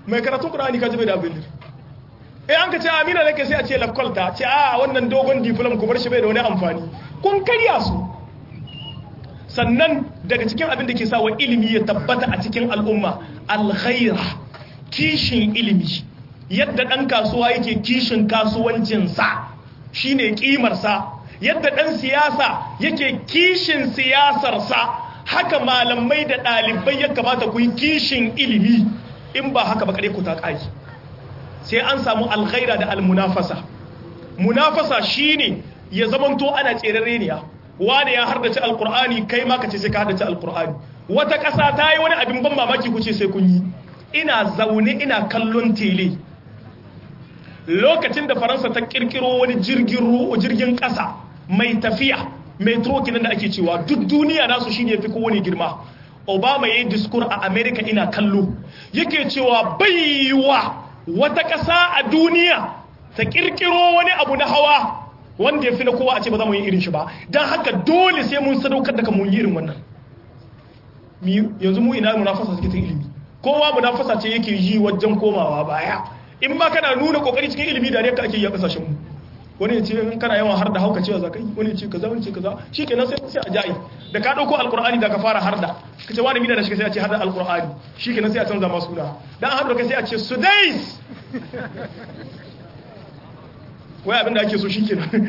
mai karatun qur'ani ka jibe da abin eh an ka ce amina nake sai a ce lakolta ce a wannan dogon diploma ku bar shi bai da wani amfani kun karya su sannan daga cikin abin da ke sa wa ilimi ya tabbata a cikin al'umma alghaira kishin ilimi yadda ɗan kasuwa yake kishin kasuwancinsa shine ƙimarsa yadda ɗan siyasa yake kishin siyasarsa haka malamai da ɗalibai ya kamata ku yi kishin ilimi in ba haka ba kare ku ta ƙari sai an samu alghaira da almunafasa munafasa shine ya zamanto ana tserareniya wane ya hardace alkur'ani kai ma ka ce sai ka hardace alkur'ani wata ƙasa ta yi wani abin ban mamaki ku ce sai kun yi ina zaune ina kallon tele lokacin da faransa ta kirkiro wani jirgin jirgin ƙasa mai tafiya mai trokinan da ake cewa duk duniya nasu shi ne fi kowane girma obama ya yi diskur a america ina kallo yake cewa baiwa wata ƙasa a duniya ta kirkiro wani abu na hawa wanda ya fi na kowa a ce ba za mu yi irin shi ba don haka dole sai mun sadaukar da kan mun yi irin wannan yanzu mu ina munafasa suke ta ilimi kowa munafasa ce yake yi wajen komawa baya in ba kana nuna kokari cikin ilimi da ka ake yi a kasashen mu wani ya ce in kana yawan har da hauka cewa zakai wani ya ce kaza wani ce kaza shikenan sai sai a jayi da ka dauko alqur'ani da ka fara harda kace wani mina da shi sai a ce harda alqur'ani shikenan sai a canza ma suna dan an harda kai sai a ce sudais wai abinda ake so shikenan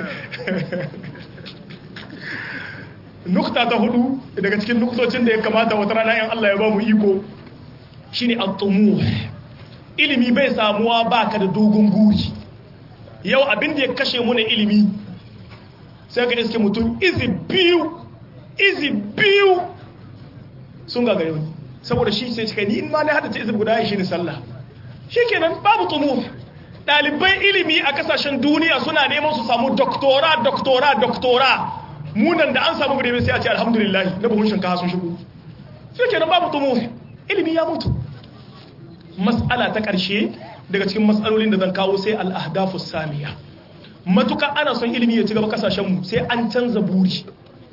nukta ta hudu daga cikin nuktocin da ya kamata wata rana yan Allah ya ba mu iko shine at-tumuh ilimi bai samuwa baka da dogon guri yau abin da ya kashe mu na ilimi sai ka iske mutum izi biyu izi biyu sun ga gare wani saboda shi sai cika ni in ma na hada ta izi guda shi ne sallah shikenan babu tumuh ɗaliban ilimi a kasashen duniya suna neman su samu doktora doktora doktora munan da an samu gudu sai a ce alhamdulillah na buhun shinkafa sun shigo sai kenan babu tumu ilimi ya mutu mas'ala ta ƙarshe daga cikin mas'alolin da zan kawo sai al'ahdafu samiya matuka ana son ilimi ya ci gaba kasashenmu sai an canza buri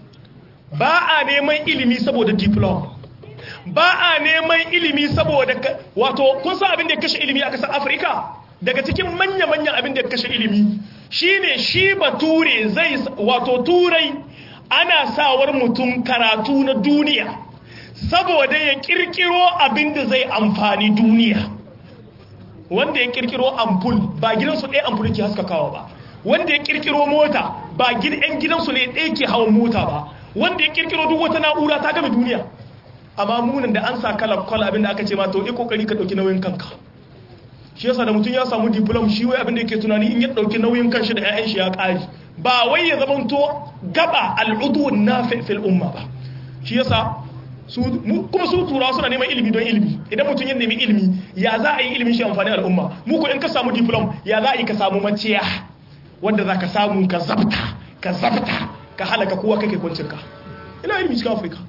ba a neman ilimi saboda diploma ba a neman ilimi saboda wato kun san abin da ya kashe ilimi a ƙasar afirka daga cikin manya-manyan abin da ya kashe ilimi shine shi bature zai wato turai ana sawar mutum karatu na duniya saboda ya kirkiro abin da zai amfani duniya wanda ya kirkiro ampul ba gidansu ɗaya ampul ke haskakawa ba wanda ya kirkiro mota ba yan gidansu ne ɗaya ke hawan mota ba wanda ya kirkiro duk wata na'ura ta game duniya amma munan da an sa kala kwal abin da aka ce ma to yi kokari ka ɗauki nauyin kanka shi yasa da mutum ya samu diplom shi wai abin da yake tunani in ya dauki nauyin kanshi da ƴaƴan shi ya ƙari ba wai ya zamanto gaba al'udu nafi fil umma ba shi yasa su kuma su turawa suna neman ilimi don ilimi idan mutum ya nemi ilimi ya za a yi ilimin shi amfani al'umma mu ko in ka samu diplom ya za a yi ka samu maciya wanda za ka samu ka zabta ka zabta ka halaka kowa kake kwancin ka ina ilimi cikin afirka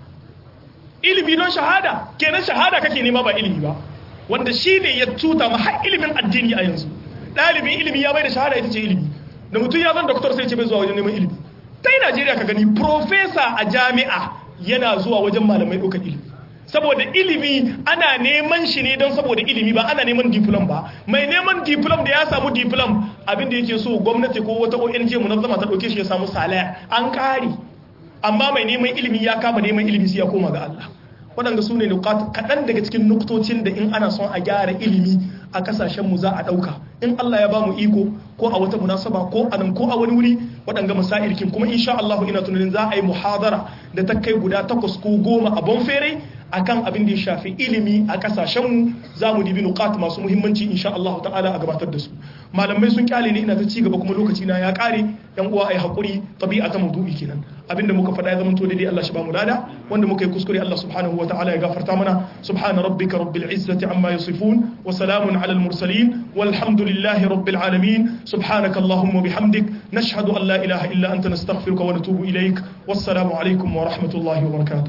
ilimi don shahada kenan shahada kake nema ba ilimi ba wanda shi ne ya tuta ma har ilimin addini a yanzu ɗalibin ilimi ya bai da shahada ita ce ilimi da mutum ya zan doktor sai ce bai zuwa wajen neman ilimi ta yi najeriya ka gani profesa a jami'a yana zuwa wajen malamai ɗaukar ilimi saboda ilimi ana neman shi ne don saboda ilimi ba ana neman diplom ba mai neman diplom da ya samu diplom abin da yake so gwamnati ko wata ONG munazzama ta ɗauke shi ya samu salaya an ƙari amma mai neman ilimi ya kama neman ilimi sai ya koma ga Allah waɗanda su ne kaɗan daga cikin nuktocin da in ana son a gyara ilimi a ƙasashenmu za a ɗauka in Allah ya ba mu iko ko a wata munasaba ko a nan ko a wani wuri waɗanga masailkin kuma insha Allah ina tunanin za a yi muhadara da ta kai guda takwas ko goma a bonfere akan abin da ya shafi ilimi a kasashenmu za mu dibi nukat masu muhimmanci insha Allah ta'ala a gabatar da su malamai sun kyale ne ina ta ci gaba kuma lokaci na ya kare yan uwa ai hakuri tabi'a ta maudu'i kenan abinda muka faɗa ya zamanto daidai Allah shi ba mu lada wanda muka yi kuskure Allah subhanahu wa ta'ala ya gafarta mana subhana rabbika rabbil izzati amma yasifun wa salamun ala al mursalin walhamdulillahi rabbil alamin subhanaka allahumma bihamdik nashhadu an la ilaha illa anta nastaghfiruka wa natubu ilaik wassalamu alaikum wa rahmatullahi wa barakatuh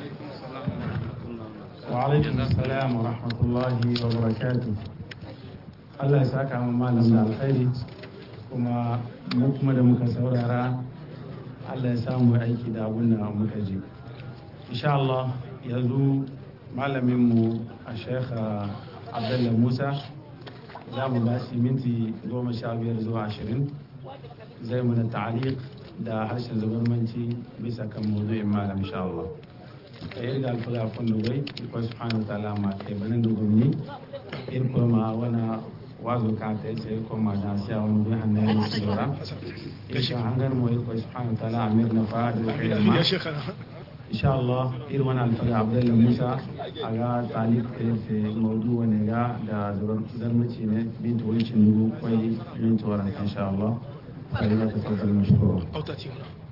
وعليكم السلام ورحمة الله وبركاته Allah ya saka mu malam da alkhairi kuma mu kuma da muka saurara Allah ya samu aiki da abin da muka ji insha Allah yanzu malamin mu a Sheikh abdullah musa za mu ba shi minti goma sha biyar zuwa ashirin zai mana ta'aliq da harshen zubarmanci bisa kan mawdu'in malam insha Allah irga alfaga fondo goy ko subhanahu wa ta'ala ma ke banan dugum ni in ko ma wana wazo ka ta ce ko ma da siya wani bi hannaye su dora insha hangar mo ko subhanahu wa ta'ala amir na fa da ilma insha Allah ir wana alfaga abdullah musa aga talib ke se mawdu wane ga da darmaci ne bin to wicin dugu kwai min to ran insha Allah فلما تفضل مشكورا أو تأتي هنا